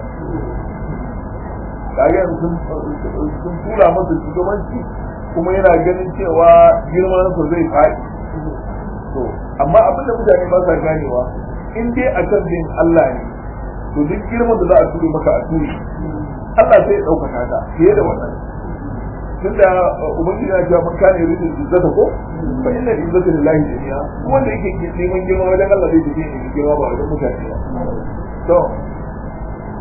kaga yanzu sun sun tura masa shugabanci kuma yana ganin cewa girman sa zai faɗi to amma abin da mutane ba sa ganewa in dai a kan bin Allah ne to duk girman da za a ture maka a ture Allah sai ya ɗaukaka ka fiye da wannan tunda ubangiji ya ce man kana yuridu izzata ko fa inna izzata lillahi jami'a wanda yake neman girma wajen Allah zai tafi ne girma ba wajen mutane ba to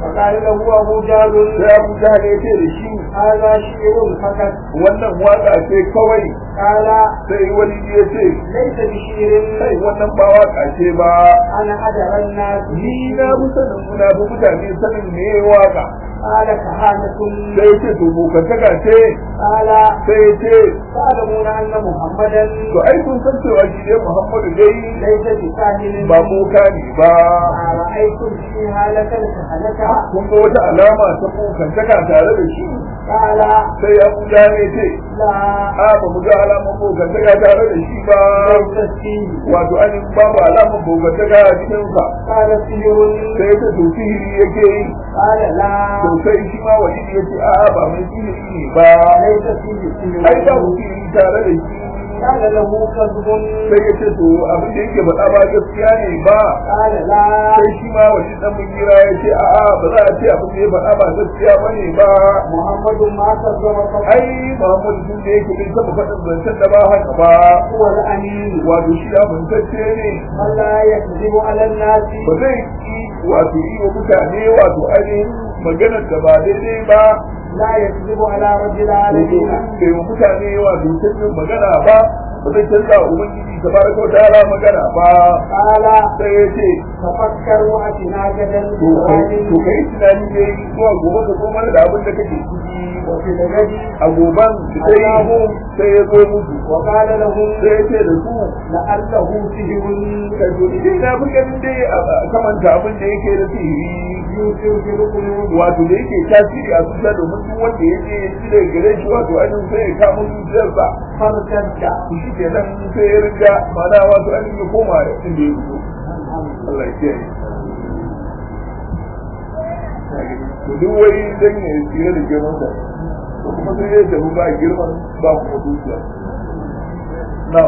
فقال له أبو جهل sai abu jahal ya ce da shi هذا شعر فقط wannan waka ce kawai قال sai wani ya ce ليس kai بشعر wannan ba waka ce ba أنا أدرى الناس ni na fi sanin muna fi mutane sanin me waka قال كهانة sai ya ce to bokantaka ce قال sai ya ce تعلمون أن محمدا to ai kun san cewa shi ne muhammadu dai ليس بساهل ba boka ne ba أرأيتم في هالة الكهنة kun ga wata alama ta bokantaka tare da shi قال sai ya buja ne ce لا a ba mu ga alaman bokantaka tare da shi ba ليس فيه wato an babu alaman bokantaka a cikinsa قال سحر sai ya ce to sihiri yake yi قال لا to sai shi ma wani ya ce a'a ba mai sihiri ne ba ليس فيه ai ba سحر mu sihiri tare da shi قال له كذب sai ya ce to abin da yake faɗa ba gaskiya ne ba قال لا sai shi ma wani dan mungira ya ce a'a ba za a ce abin da ya faɗa ba gaskiya ba ne ba محمد ما كذب فقط ai Muhammad tun da yake bai taɓa faɗin zancen da ba haka ba هو الأمين wato shi amintacce ne من لا يكذب على الناس ba zai yi wato yi wa mutane wato ainihin maganar da ba daidai ba لا يكذب على رب domin العالمين bai wa mutane wato canjin magana ba ba zai canza wa ubangiji ta baraka wa ta'ala magana ba قال sai ya ce تفكر وأتنا غدا to kai to kai tunani ne zuwa gobe ka zo mana da abin da kake ciki وفي الغد a goban sai sai ya zo musu وقال لهم sai ya ce da su لعله سحر kai to ni dai na fi ganin dai a kamanta abin da yake da sihiri يوسف في القلوب wato da yake tasiri a zuciya domin duk wanda ya je shi da gare shi wato ainihin sai ya kama zuciyarsa فارتد shi ke nan sai ya riga mana wato ainihin ya koma inda ya fito Allah ya kiyaye to duk wai dan ya tsira da girman sa to kuma sai ya tafi ba girman ba kuma zuciya na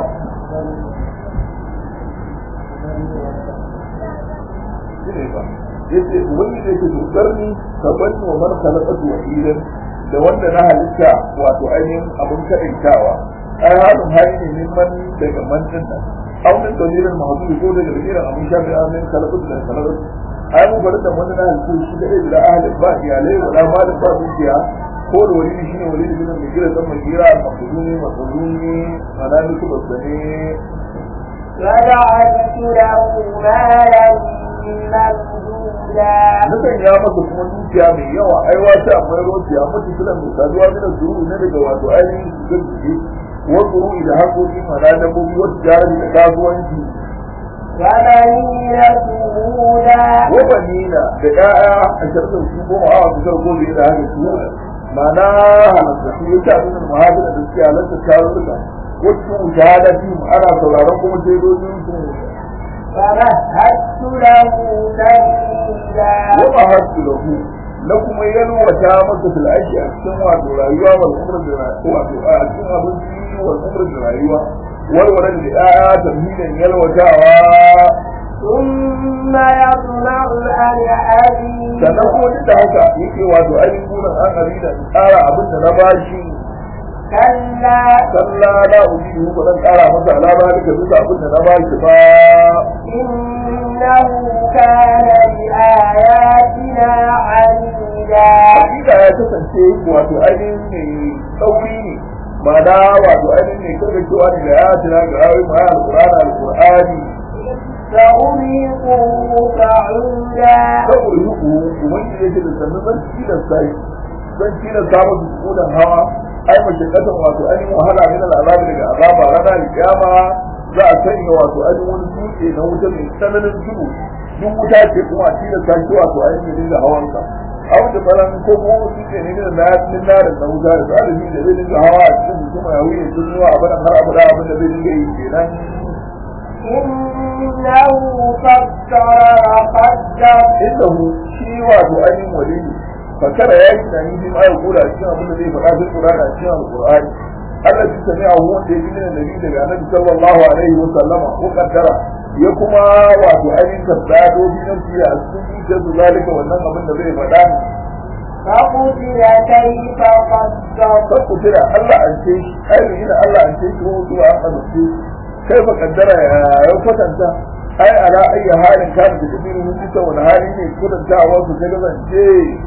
shine ba yace wani da yake dokar ni ka bani wa man khalaqatu wahidan da wanda na halitta wato ainihin abin kaɗaitawa ai halin hali ne neman daga mantin nan aw min dalilan mahdubi ko daga dalilan abin shafi amin khalaqatu da khalaqatu ai mu bari da wanda na halitta shi da da ahli ba iyalai wala malin ba dukiya ko da wani shi ne wani da mai gira dan mai gira mafuduni mafuduni manani ku basane وجعلت له مالا ممدودا Nukan ya masa kuma dukiya mai yawa ai wata akwai rociya mutu suna mai saduwa mina zuru ne daga wato ainihin shigar jiki wasu ru'i da haƙoƙi mana dabbobi wasu jari da kasuwanci وبنين شهودا wabanina da ƴaƴa a sharɗin su goma awa su sarko da yadda haka su mana halatta su yi ta nuna muhajira da suke halatta tarurruka wasu shahadati ana sauraron kuma shaidojin su فمهدت له تمهيدا wama hasu lahu na kuma yalwata masa fil aiki a cikin wato rayuwa wal umr da rayuwa wato a cikin abinci wal umr da rayuwa walwalan da ya tamhidan yalwatawa ثم يطمع أن أزيد sannan kuma duk da haka yake wato ainihin gurin an harida in tsara abin da na bashi كلا sallah la ujibu ba zan tsara masa alama da bisa abin da na bashi ba إنه كان بآياتنا عنيدا hakika ya kasance wato ainihin mai tsauri ne ba da wato ainihin mai karkacewa ne da ya tuna ga ayoyin ma alqur'ani alqur'ani سأرهقه صعودا saboda yuku ubangiji yake da sannan zan tilasta shi zan tilasta masa sukunan hawa ai mace kasan wato ainihin wahala min al'azabi daga azaba rana da kiyama za a sanya wato ainihin wani dutse na wuta mai tsananin tudu duk wuta ce kuma a tilasta shi wato ainihin dinga hawansa abu da balan ko kuma wasu dutse ne na na min na da na wuta da zalimi da zai dinga hawa a cikin mutum ya wuce sun zuwa abin har abada abin da zai dinga yi kenan إنه فكر وقدر innahu shi wato ainihin wali ne fakara ya yi tunani bi ma ya kula a cikin abin da zai faɗa fil qur'ani a cikin alqur'ani Allah shi sami a wanda ya ji min annabi daga annabi sallallahu alaihi wa sallama ko kaddara ya kuma wato ainihin tabbado bi nan fiye a cikin zuciyar su zalika wannan abin da zai faɗa ne فقتل كيف قدر kan ku tira Allah an ce shi ainihin ina Allah an ce shi ko kuma an amince kai fa kaddara ya ya kwatanta ai ala ayi halin kan da kudi mun ji wani hali ne kudantawa su ga zance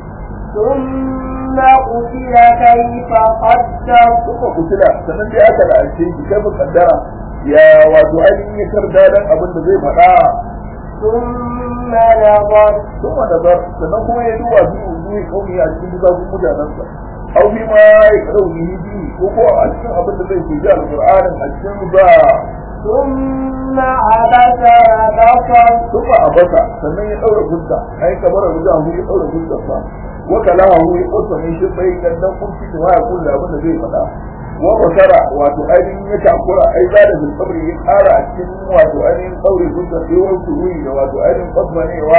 ثم قتل كيف قدر kuma kutila sannan dai aka la'ance shi kai mu kaddara ya wato ainihin ya karda dan abin da zai faɗa ثم نظر sun wanda bar sannan kuma ya duba su zuwa kauni a cikin bukatun mutanensa au fi ma ya karau ni bi ko ko a cikin abin da zai ke ji alƙur'anin a cikin ba ثم عبس وبصر sun ba a basa sannan ya ɗaura fuska ai kamar a wuta hu ya ɗaura fuskar sa wa kalaha hu ya ƙusa ne shi bai kan dan kunci da waya kullu abin da zai faɗa wa basara wato ainihin ya takura ai za da zulfabri ya ƙara a cikin wato ainihin ɗaure fuskar sai wasu wuri da wato ainihin ƙasmanewa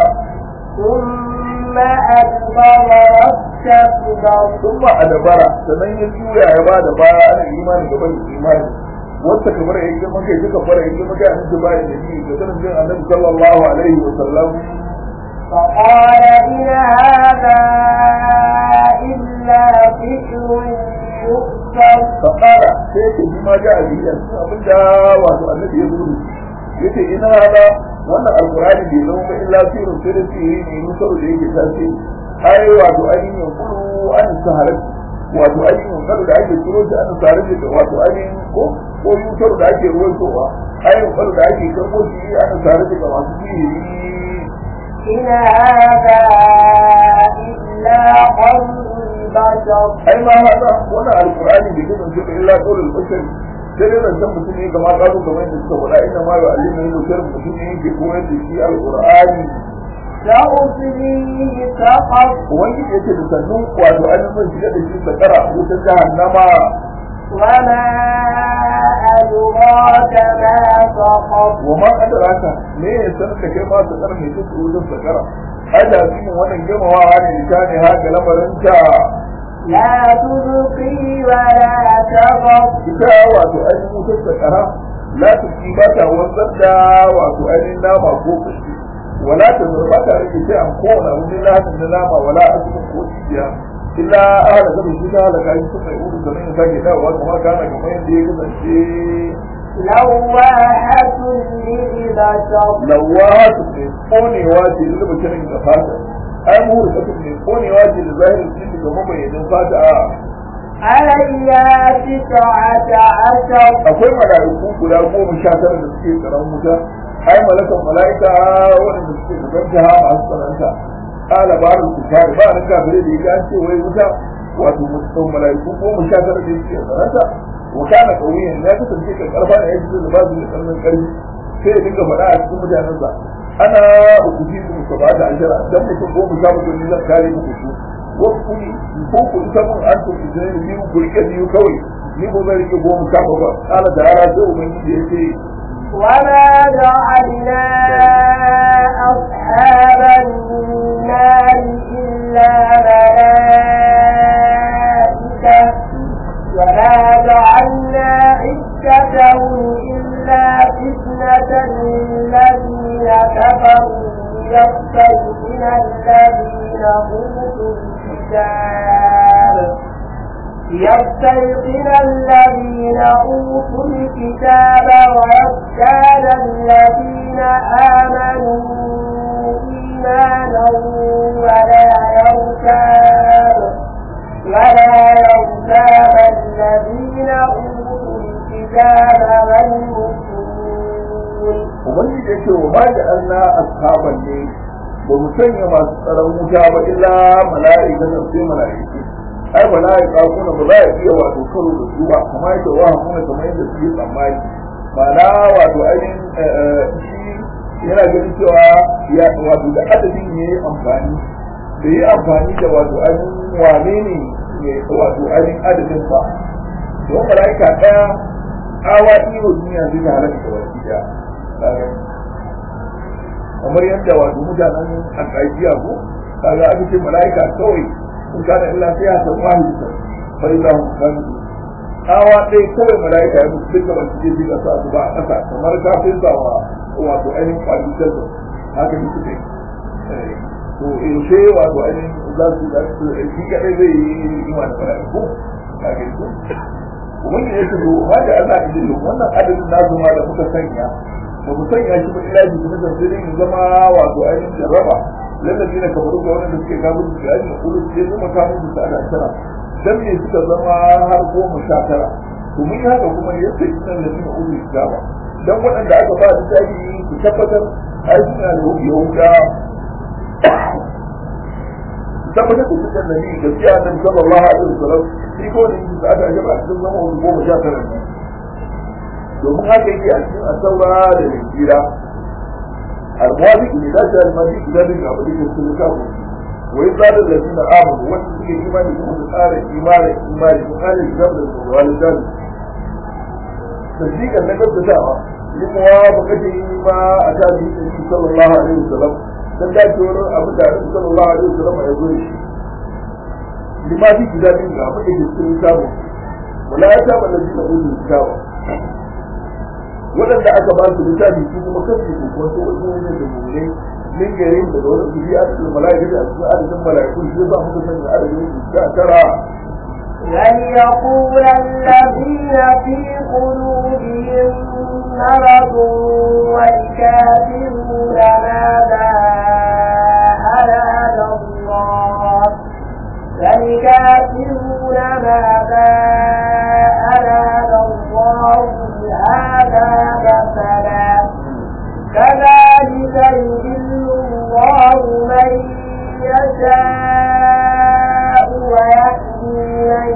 ثم أدبر واستكبر sun ba a dabara sannan ya juya ya ba da baya ana imani gaban da imani wata kamar ya girma kai suka fara ya girma kai a cikin bayan da ni da sanin jin annabi sallallahu alaihi wa sallam فقال إن هذا إلا سحر يؤثر فقال sai ce bi ma ja a biya sun abin da wato annabi ya zuru yace ina hada wannan alqur'ani bai zama ba illa sirrun sai da sirri ne nusar da yake tashi ai wato ainihin yankulu an saharat wato ainihin yankulu da ake turo shi an saharat da wato ainihin ko ko yusar da ake ruwaitowa ai yankulu da ake karbo shi an saharat da masu sihiri إن هذا إلا قول البشر ai ma hada wannan alqur'ani bai kasance ba illa qaulul bashar sai dai zancen mutum ne kamar kazo kamar yadda suka faɗa inna ma yu'allimu yin bashar mutum ne yake koyar da shi alqur'ani سأصليه سقر ubangiji yake da sannu wato ainihin shiga da shi sakara wutar jahannama وما أدراك ما سقر wa ma adraka me ya sanar da kai ma sakar mai duk wutar sakara ai da shi wannan girmamawa ne ta ne haka lamarin ta لا تبقي ولا تذر ita wato ainihin wutar sakara la tuki ba ta wanzar da wato ainihin nama ko kashi wala ta zurba ta rage sai an kowane abu ne lahin na nama wala asirin ko cibiya illa ala gaba shi ta halaka shi sun mai uru sannan ya sake dawowa kamar kana kamar yadda ya kasance لواحة للبشر lawatu ne konewa ce da zuba kiran da fata ai muhur kasu ne konewa ce da zahirin cikin ga mabayyanin fata a عليها تسعة عشر akwai mala'iku guda goma sha tara da suke tsaron wuta ai malakan mala'ika wanda suke gaban ta masu tsananta kala ba su kare ba nan kafire da yake an ce wai wuta wato mutum mala'iku goma sha tara da suke tsananta wa kana kauyen ya kasance kan karfa da yake da babu da tsananin karfi sai ya dinga faɗa a cikin mutanensa ana ukuti su ka ba da ashara dan mutum goma sha mutum ne zan kare muku su wasu kuni ko ku isa mun an to ku zai biyu ku rike biyu kawai ni ko zan rike goma sha ba kala da yara sai ubangiji ya ce وما جعلنا أصحاب النار إلا ملائكة وما جعلنا عدتهم إلا فتنة للذين كفروا ليستيقن الذين أوتوا الكتاب ليستيقن الذين أوتوا الكتاب ويزداد الذين آمنوا إيمانا ولا يرتاب ولا يرتاب الذين أوتوا الكتاب والمسلمون ubangiji ya ce wa ma da Allah ashaban ne ba mu sanya masu tsaron wuta ba illa mala'ika da sai mala'iku ai mala'ika kuma ba za a iya wato karo da su ba kamar yadda wa kuma kamar yadda suke tsammani ma'ana wato ainihin shi yana ganin cewa ya wato da adadin ne amfani da yi amfani da wato ainihin wane ne ne wato ainihin adadin ba don mala'ika ɗaya awa iyo duniya zai ta halaka da baki ɗaya kamar yadda wato mutanen alƙaƙiya ko kaga aka ce mala'ika kawai sun kana illa sai ya san wani ta bai za mu kan awa ɗaya kawai mala'ika ya mutu duka wani ke jiga sa su ba a ƙasa kamar kafin sa wa wato ainihin kwalitar da haka ne suke to yaushe wato ainihin za su da su shi kaɗai zai yi ima da mala'iku kaga ko ubangiji ya ce to ma da Allah ya wannan adadin nasu ma da muka sanya ba mu sanya shi ba ila ji na tafsirin zama wato ainihin jarraba lallabi na kamar ga wanda suke kafin su yaji na kudu sai zama kafin su ada tara dan me suka zama har goma sha tara to mun yi haka kuma ya sai sunan da suna uzu su gaba dan waɗanda aka ba su tafi su tabbatar ai suna da yahuda tabbatar da suka nabi gaskiya annabi sallallahu alaihi wasallam shi ko ne su aka jaba a cikin zama wani goma sha tara ne domin haka yake a cikin asaura da linjira الموافق لذات المجيء ذلك عملية السلوكات ويزال الذين آمنوا وانتم في إيمان يكون قال إيمان إيمان قال الجبل والجبل تصديقا لقد تشاء لموافقته ما أتى به النبي صلى الله عليه وسلم dan dacewar abu da Annabi sallallahu alaihi wasallam ya zo shi lima fi kitabin ga abin da ke cikin samu wala ya saba da jina uzu kitabu waɗanda aka ba su littafi su kuma kasu su kuma su wasu wani da mummune min gare da da wani biyu adadin mala'ika da cikin adadin mala'iku shi ba mu sanya adadin su sha tara لن يقول الذين في قلوبهم مرض والكافرون ماذا أراد الله والكافرون ماذا أراد الله بهذا مثلا كذلك يذل الله من يشاء ويهدي من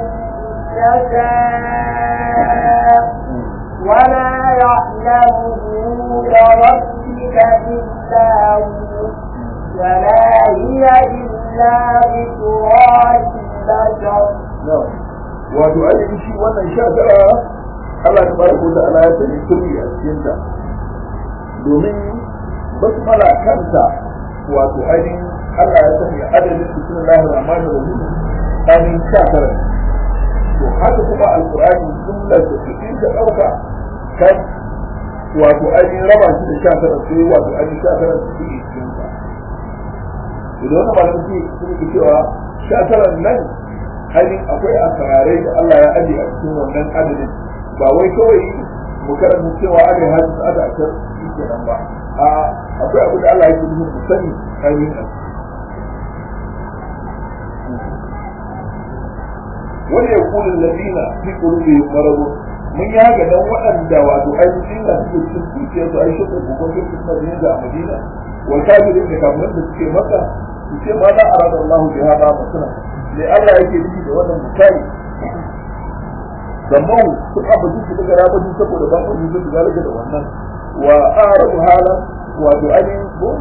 يشاء وما يعلم جنود ربك إلا هو وما هي إلا ذكرى للبشر wato ainihin shi wannan sha tara Allah ta baraka da Allah ya sani sirri a cikin ta domin basmala kanta wato ainihin Allah ya sani adadin bismillahir rahmanir rahim ainihin sha tara to haka kuma alqur'ani jumlar da cikin ta dauka kan wato ainihin raba shi da sha tara sai wato ainihin sha tara su cikin cikin sa idan wani malamin sun yi cewa sha tara nan ainihin akwai asararai da Allah ya aje a cikin wannan adadin ba wai kawai mu karanta cewa ana hajji su ada a can shi kenan ba a akwai abu da Allah ya yi mu sani ainihin a wani ya kulin ladina fi kulubi marabu mun yi haka dan waɗanda wato ainihin na suke cikin zuciya su ai shukar kokon su suna da yanzu a madina wa kafirin da kafirin da suke maka su ce ma za a rada Allah bi hada masana ne Allah yake nufi da wannan misali zamman sun abaji su daga rabajin saboda ba ku yi su zalika da wannan wa arabu hala wato ainihin ko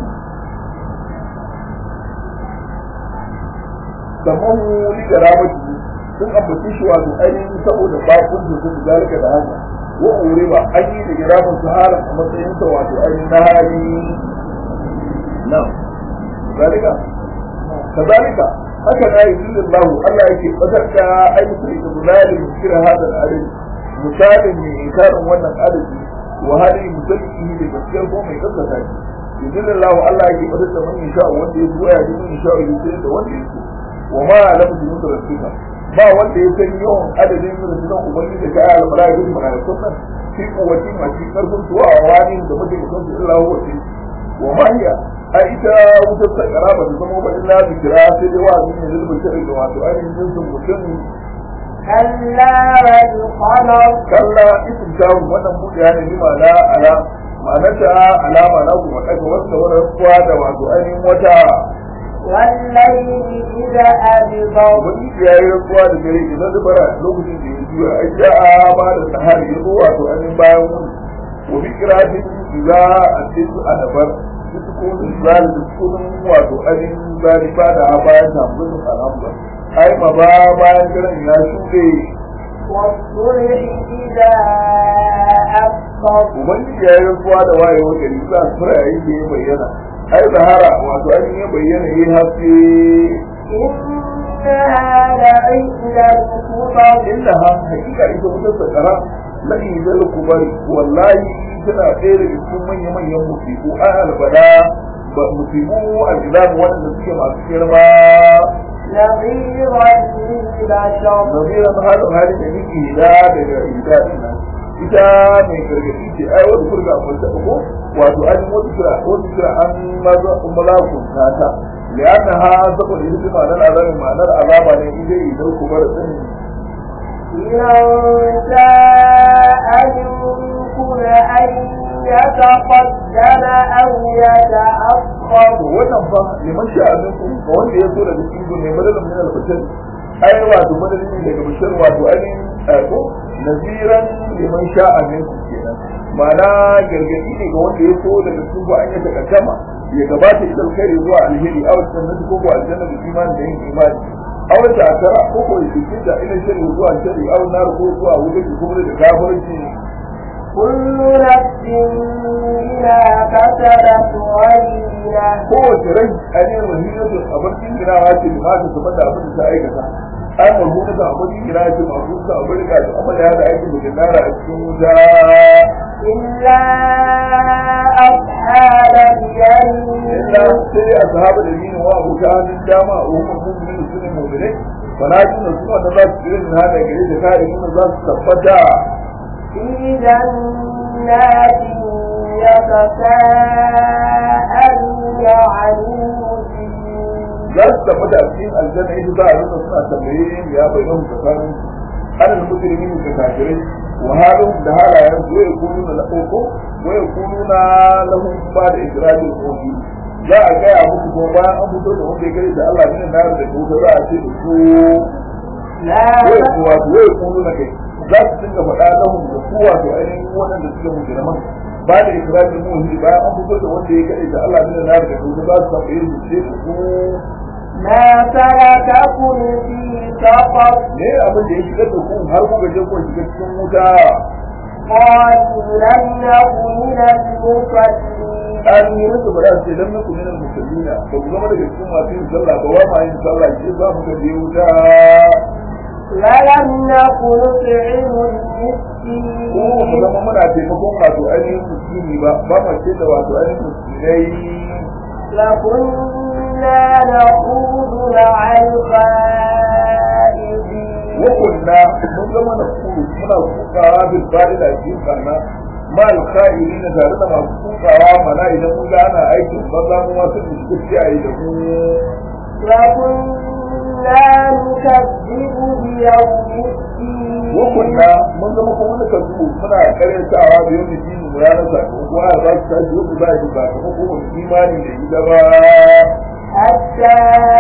zamman wuli da rabaji sun ambaci shi wato ainihin saboda ba ku yi su zalika da haka wa ure ba an yi da girafin su halan a matsayin sa wato ainihin na hali nan zalika kazalika haka na yi zillin lahu Allah yake bazar da ayyukan iblalin kira hadal adad misalin ne inkarin wannan adadi wa hali musallihi da gaskiyar ko mai gaskata shi zillin lahu Allah yake bazar da man insha wanda ya zuwa ya ji man insha ya da wanda ya so wa ma lam junud rasulika ba wanda ya san yawan adadin rundunar ubangiji da kayan almalaiku da malaikun nan fi kuwatin a cikin karfin tuwa a wani da mutum kan su illa huwa wa ma hiya a ita wutar sakara ba ta zama ba illa zikira sai dai wa'azi ne zai bashir da wato ainihin jinsin mutum كلا والقمر kalla isin tawo wannan buɗe ya nemi ma'ana ala ma'anar ta alama na kuma ɗaga wasu da wani kuwa da wato ainihin wata والليل إذا أدبر ubangiji ya yi rantsuwa da gare idan zubara lokacin da ya juya ai ja'a ba da sahari ya zo wato ainihin bayan wuni wa bi kiratin idza atisu adabar sukun zal da sukun wato ainihin zalifa da bayan tambayin alhamdulillah ai ma ba bayan kiran ya shuɗe والصبح إذا أسفر ubangiji ya yi rantsuwa da wayewar gari za su fara yayin da ya bayyana ai zahara wato ainihin ya bayyana ya haske إنها لعلة الكبر innaha hakika ita wutar sakara lahi zal kubari wallahi tana ɗaya daga cikin manya manyan musibu ai albada ba musibu al'izab wanda suke masu girma نظيرا للبشر nabiran halin halin da nake da daga ida din nan ita mai gargaɗi ce ai wata kurga a kwanta ko wato an yi wata kira wata kira an maza malakun ta lianna ha saboda ita ce ma'anar azabin ma'anar azaba ne in zai idan kuma da sani لمن شاء منكم أن يتقدم أو يتأخر to wannan fa liman sha'a minkum ga wanda ya so daga cikin ku ne madalin min al-bashar ai wato madalin ne daga bashar wato ainihin ko naziran liman sha'a minkum kenan ma'ana gargadi ne ga wanda ya so daga cikin ku an yi takaddama ya gabata ila alkhairi zuwa alheri aw jannati ko ko aljanna da imani da yin imani aw ta akara ko ko yake da ila shari zuwa shari aw nar ko zuwa wuta ko da kafirci كل نفس بما كسبت رهينة kowace rai ainihin rahinatun abin jingirawa ce da mata su da abin da ta aikata an marhuna da abin jingirawa ce masu su abin da ta amma ya da aikin da nara a cikin wuta إلا أصحاب illa اليمين sai a sahaba da yini wa abu ta hannun dama a hukumar mummuni su ne mummuni fala tuna suna da za su irin hada gare da kare nuna za su tabbata في جنات يتساءلون عن المجرمين za su tabbata a cikin aljanna ita za a nuna suna tambaye ya bayyana tsakanin alal mujrimin da kafirai wa halin da halayen su ya kunu na lafoko wa ya kunu na lahun ba da ikirarin kogi za a gaya muku ko bayan an fito da wanda ya kare da Allah ne na da ko za a ce da su لا wai kuwa wai kunu na kai za su dinga faɗa lahun da su wato ainihin waɗanda suke mujriman ba da ikirarin muhi bayan an fito da wanda ya kare da Allah ne na da ko za su tambaye su ce da su ما سلككم في سقر ne abin da ya shigar da ku har kuka je ku shiga cikin wuta قالوا لم نكن من المصلين an yi musu ba za su ce lam nakum minal musallina ba ku zama daga cikin masu yin sallah ba wa ma yin sallah ke za mu je wuta ولم نكن نطعم ko mu المسكين zama muna taimakon wato ainihin musulmi ba ba ma ce da wato ainihin musulmai لكنا نخوض مع الخائضين wa kunna mun zama na kuru muna kukawa bil fa'ila cikin kana ma al khairin tare da masu kukawa mana idan mun ga ana aikin banza mu wasu da suke kiyaye da mu وكنا نكذب بيوم الدين wakunna mun zama kuma wani kasu muna karyatawa da yau da dini mu ranar sakamako a za su tashi wasu ba shi ba kuma kuma imani da ita ba حتى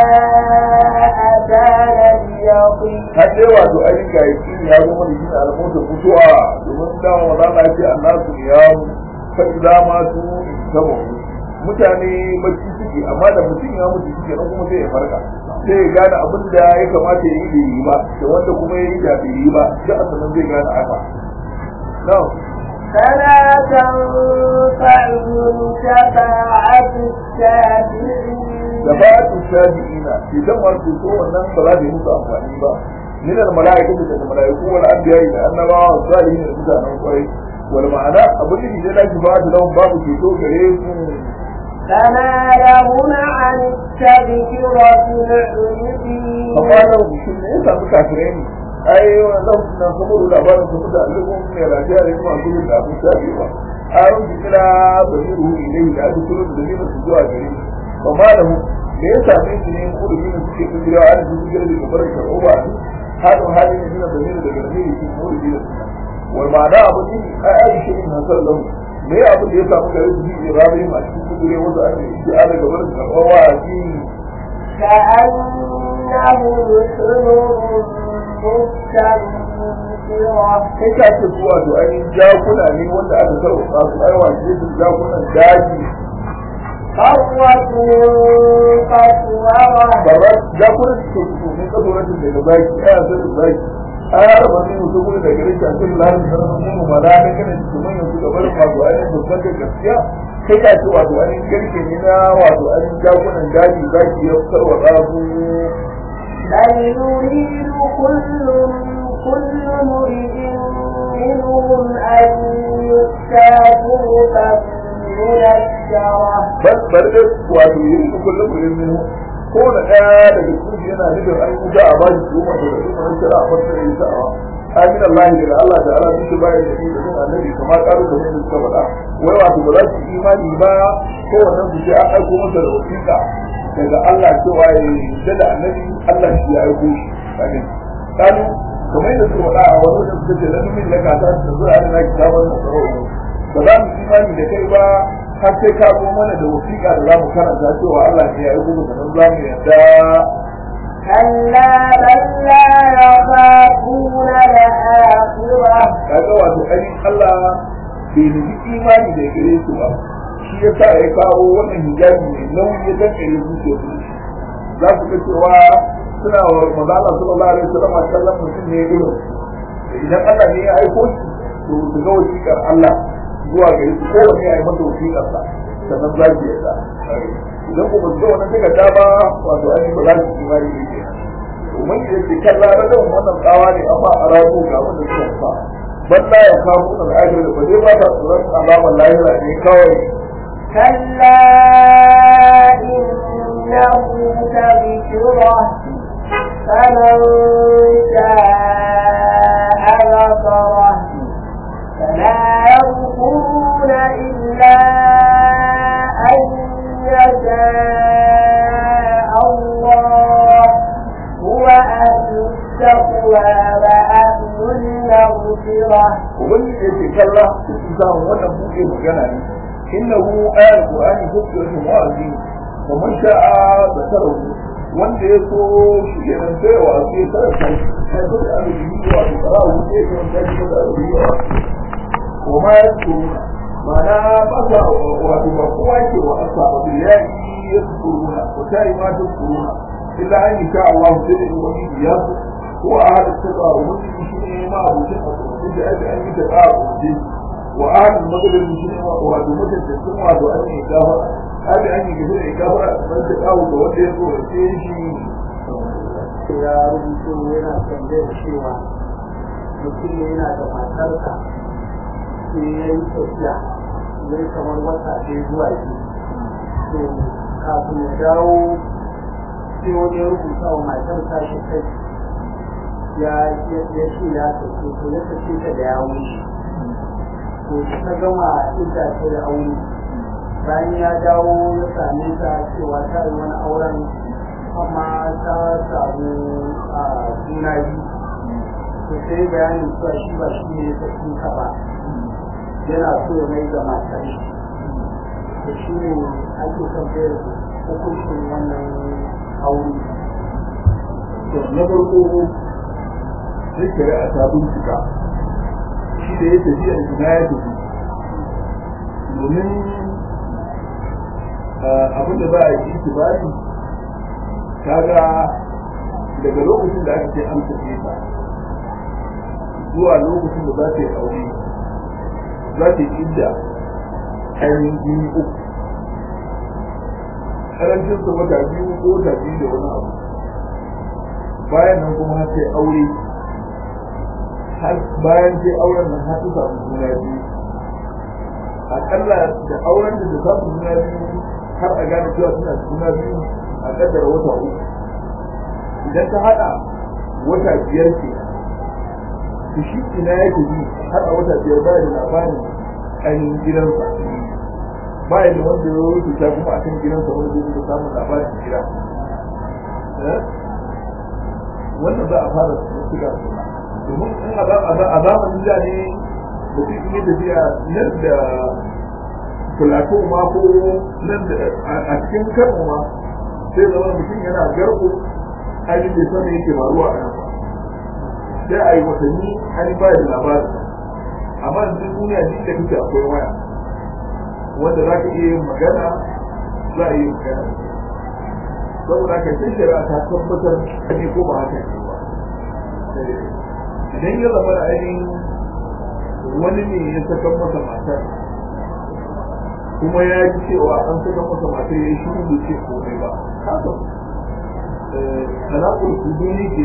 أتانا اليقين har dai wato ainihin ga yaki ya zama da shine almotar mutuwa domin dama wa zama ce Allah su ya fa idza ma su tabo mutane bacci suke amma da mutum ya mutu shi kenan kuma sai ya farka sai ya gane abin da ya kamata ya yi da yi ba da wanda kuma ya yi da bai yi ba sai a sanan zai gane haka na'am فلا تنفعهم شفاعة الشافعين da ba su shafi'ina idan wasu so wannan ba za su yi musu amfani ba min al malaikatu da malaiku wal anbiya da annabawa wa salihin da mutanen kwarai wal ma'ana abin da da shi ba da lawan babu ceto gare su فما لهم عن التذكرة معرضين amma nan shi ne ya samu kafirai ne ai wannan na saboda labarin su da alƙum ne rajiya da kuma su da abin shafi ba arun kira basiru ilayhi da aka turo da dalilin su zuwa gare shi fa malahu da ya same shi ne ko da yin suke kujira a cikin kujira da gabar karɓo ba ne hadu hali ne da dalilin daga dalilin shi ko da dalilin wal ma'ana abu ne ai ai shi ne hasal lahu me abu da ya samu gare su shi rabi ma cikin kujira wasu ake shi a daga gabar karɓo wa a cikin كأنهم حمر مستنفرة kai ka ce su wato ainihin jakuna ne wanda aka sarrafa su ai wace su jakunan daji فرت من قسورة babbar jakunan su ke su ne kasoratin daga baki ai a sanin baki ai har ba ne musu gudu daga rikin a cikin larin sanar mu ma da ne kana su manyan su gabar wato ainihin babban da gaskiya kai ka ce wato ainihin garke ne na wato ainihin jakunan daji zaki ya sarrafa su بل يريد كل كل مريد منهم أن يؤتى صحفا منشرة bal bar da wato yi ku kullum gurin minu ko na ɗaya daga cikin yana nufin an yi a bashi su wato da kuma shara a fasa yi sa'awa amin Allah daga Allah da Allah duk bayan da shi da sun annabi kamar karu da mai suka faɗa wai wato ba za su yi imani ba ko wannan su ce an aiko masa da wasiƙa daga Allah cewa ya yarda da annabi Allah shi ya aiko shi kaga kanu kamar yadda suka faɗa a wani wajen suka ce na numin laka ta da zuwa da na kitabar da tsaro ba za mu imani da kai ba har sai ka zo mana da wasiƙa da za mu karanta cewa Allah ne ya aiko da nan za mu yarda كلا بل لا يخافون الآخرة kaga wato ainihin Allah bai nufi imani da gare su ba shi ya sa ya kawo wannan hijabi mai nauyi ya dankare zuciya su za su ga cewa suna wa mazala sallallahu alaihi wasallam a kallon mutum ne irin idan Allah ne ya aiko shi to su ga wasiƙar Allah zuwa gare su kowanne ya yi masa wasiƙar sa sannan za su yarda idan ku ba su ga wannan takarda ba wato ainihin ba za su yi imani da ke domin da ke kan larabar wannan tsawa ne amma a rabu ga wanda suka fa balla ya kawo da ajiyar da ba zai ba ta tsoron alamar lahira ne kawai كلا إنه تذكرة فمن شاء ذكره فلا يذكرون إلا أن يشاء الله هو أهل التقوى وأهل المغفرة wani da ke kalla su samu wannan buɗe magana ne innahu ayat qur'ani hujjatun wa'azi wa man sha'a zakarahu wanda ya so shi ke nan sai wa sai karanta sai ko da abin yi wa qur'ani sai ko da shi da abin yi wa wa ma yasuruna mana ba sa wato ba kowa ke wa asaba bil ya'i yasuruna wa ta'i ma tasuruna illa an yasha Allah sai da wani ya هو أهل الثقة ومسلم شيء ما أبو شيء إذا أجل أن يتقاء وأهل المغرب المسلم وهذا مدة السنة وهذا أن يكافر هذا أن يكفر يكافر من تقاء وتولي يقول شيء ya rubuto yana tambayar cewa mutum ne yana da matarsa sai ya yi tafiya mai kamar wata ɗaya zuwa biyu to kafin ya dawo sai wani ya rubuta wa matarsa shi kai ya ya ce ya tafi to ya tafi ta da ya wuce to ta gama ita ce da aure bayan ya dawo ya same ta cewa ta yi wani auren amma ta samu a juna biyu to sai bayanin cewa shi ba shi ne ta ka ba yana so ya mai da matar shi to shi ne ake tambayar hukuncin wannan aure to na farko sai shari'a ta bincika shi da ya tafi a ina ya tafi domin abin da za a yi itibari kaga daga lokacin da aka ce an tafi ta zuwa lokacin da za ta yi aure za ta yi idda ainihin jini uku karancin sa wata biyu ko wata biyu da wani abu bayan nan kuma har sai aure har bayan sai auren nan har su samu juna biyu akalla da auren da ta samu juna biyu har a gane cewa suna da juna biyu a kaddara wata uku idan ta hada wata biyar ce to shi ina ya tafi har a wata biyar baya da labarin ainihin gidansa baya da wanda ya rubuta kuma a kan gidansa wanda zai da samun labarin gida wannan za a fara shiga domin in a zamanin da ne mutum in yi tafiya nan da filato ma ko nan da a cikin kano ma sai zama mutum yana garko hali bai sani yake faruwa a nan ba sai a yi watanni hali ba da labarin amma duk duniya duk da kake akwai waya wanda za ka iya yin magana za a yi magana saboda haka sai shari'a ta tabbatar ne ko ba haka ne ba idan ya zama da ainihin wani ne ya saka masa matar kuma ya ji cewa an saka masa matar ya yi shiru da ce komai ba haka talakul kuduni ke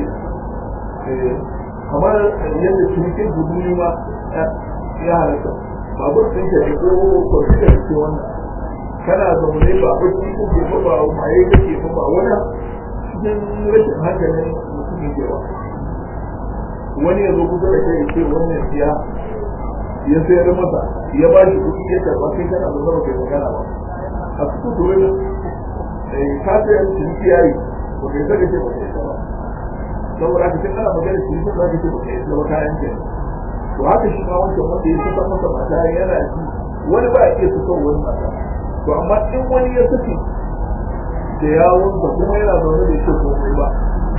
kamar yadda cinikin kuduni ma ya halatta babur ɗin ka ko kwamfuta da ke wannan kana zaune ba bacci ko ke ba maye kake ba ba wani cikin rashin hankalin mutum ke ba wani ya zo kusa da kai ya ce wannan siya ya sayar masa ya ba shi kuɗi ya karɓa kai kana zo zama kai magana ba a cikin turai da ka sayar ciniki yayi ba kai saka ce ba kai ba saboda haka tun ana magana ciniki za ka ce ba kai zama kayan ke to haka shi ma wancan wanda ya saka masa mata yana ji wani ba ya iya saka wani mata to amma in wani ya saki da yawonsa kuma yana zaune da shi komai ba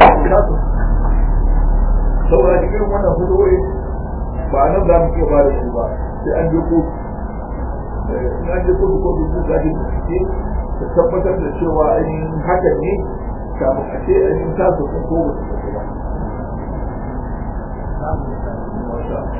saboda da irin wannan fitowai ba nan za mu iya ba da su ba sai an je kotu in an je kotu kotu su zaɗi bincike ta tabbatar da cewa ainihin hakan ne kafin a ce ainihin tasa sun ko ba su ba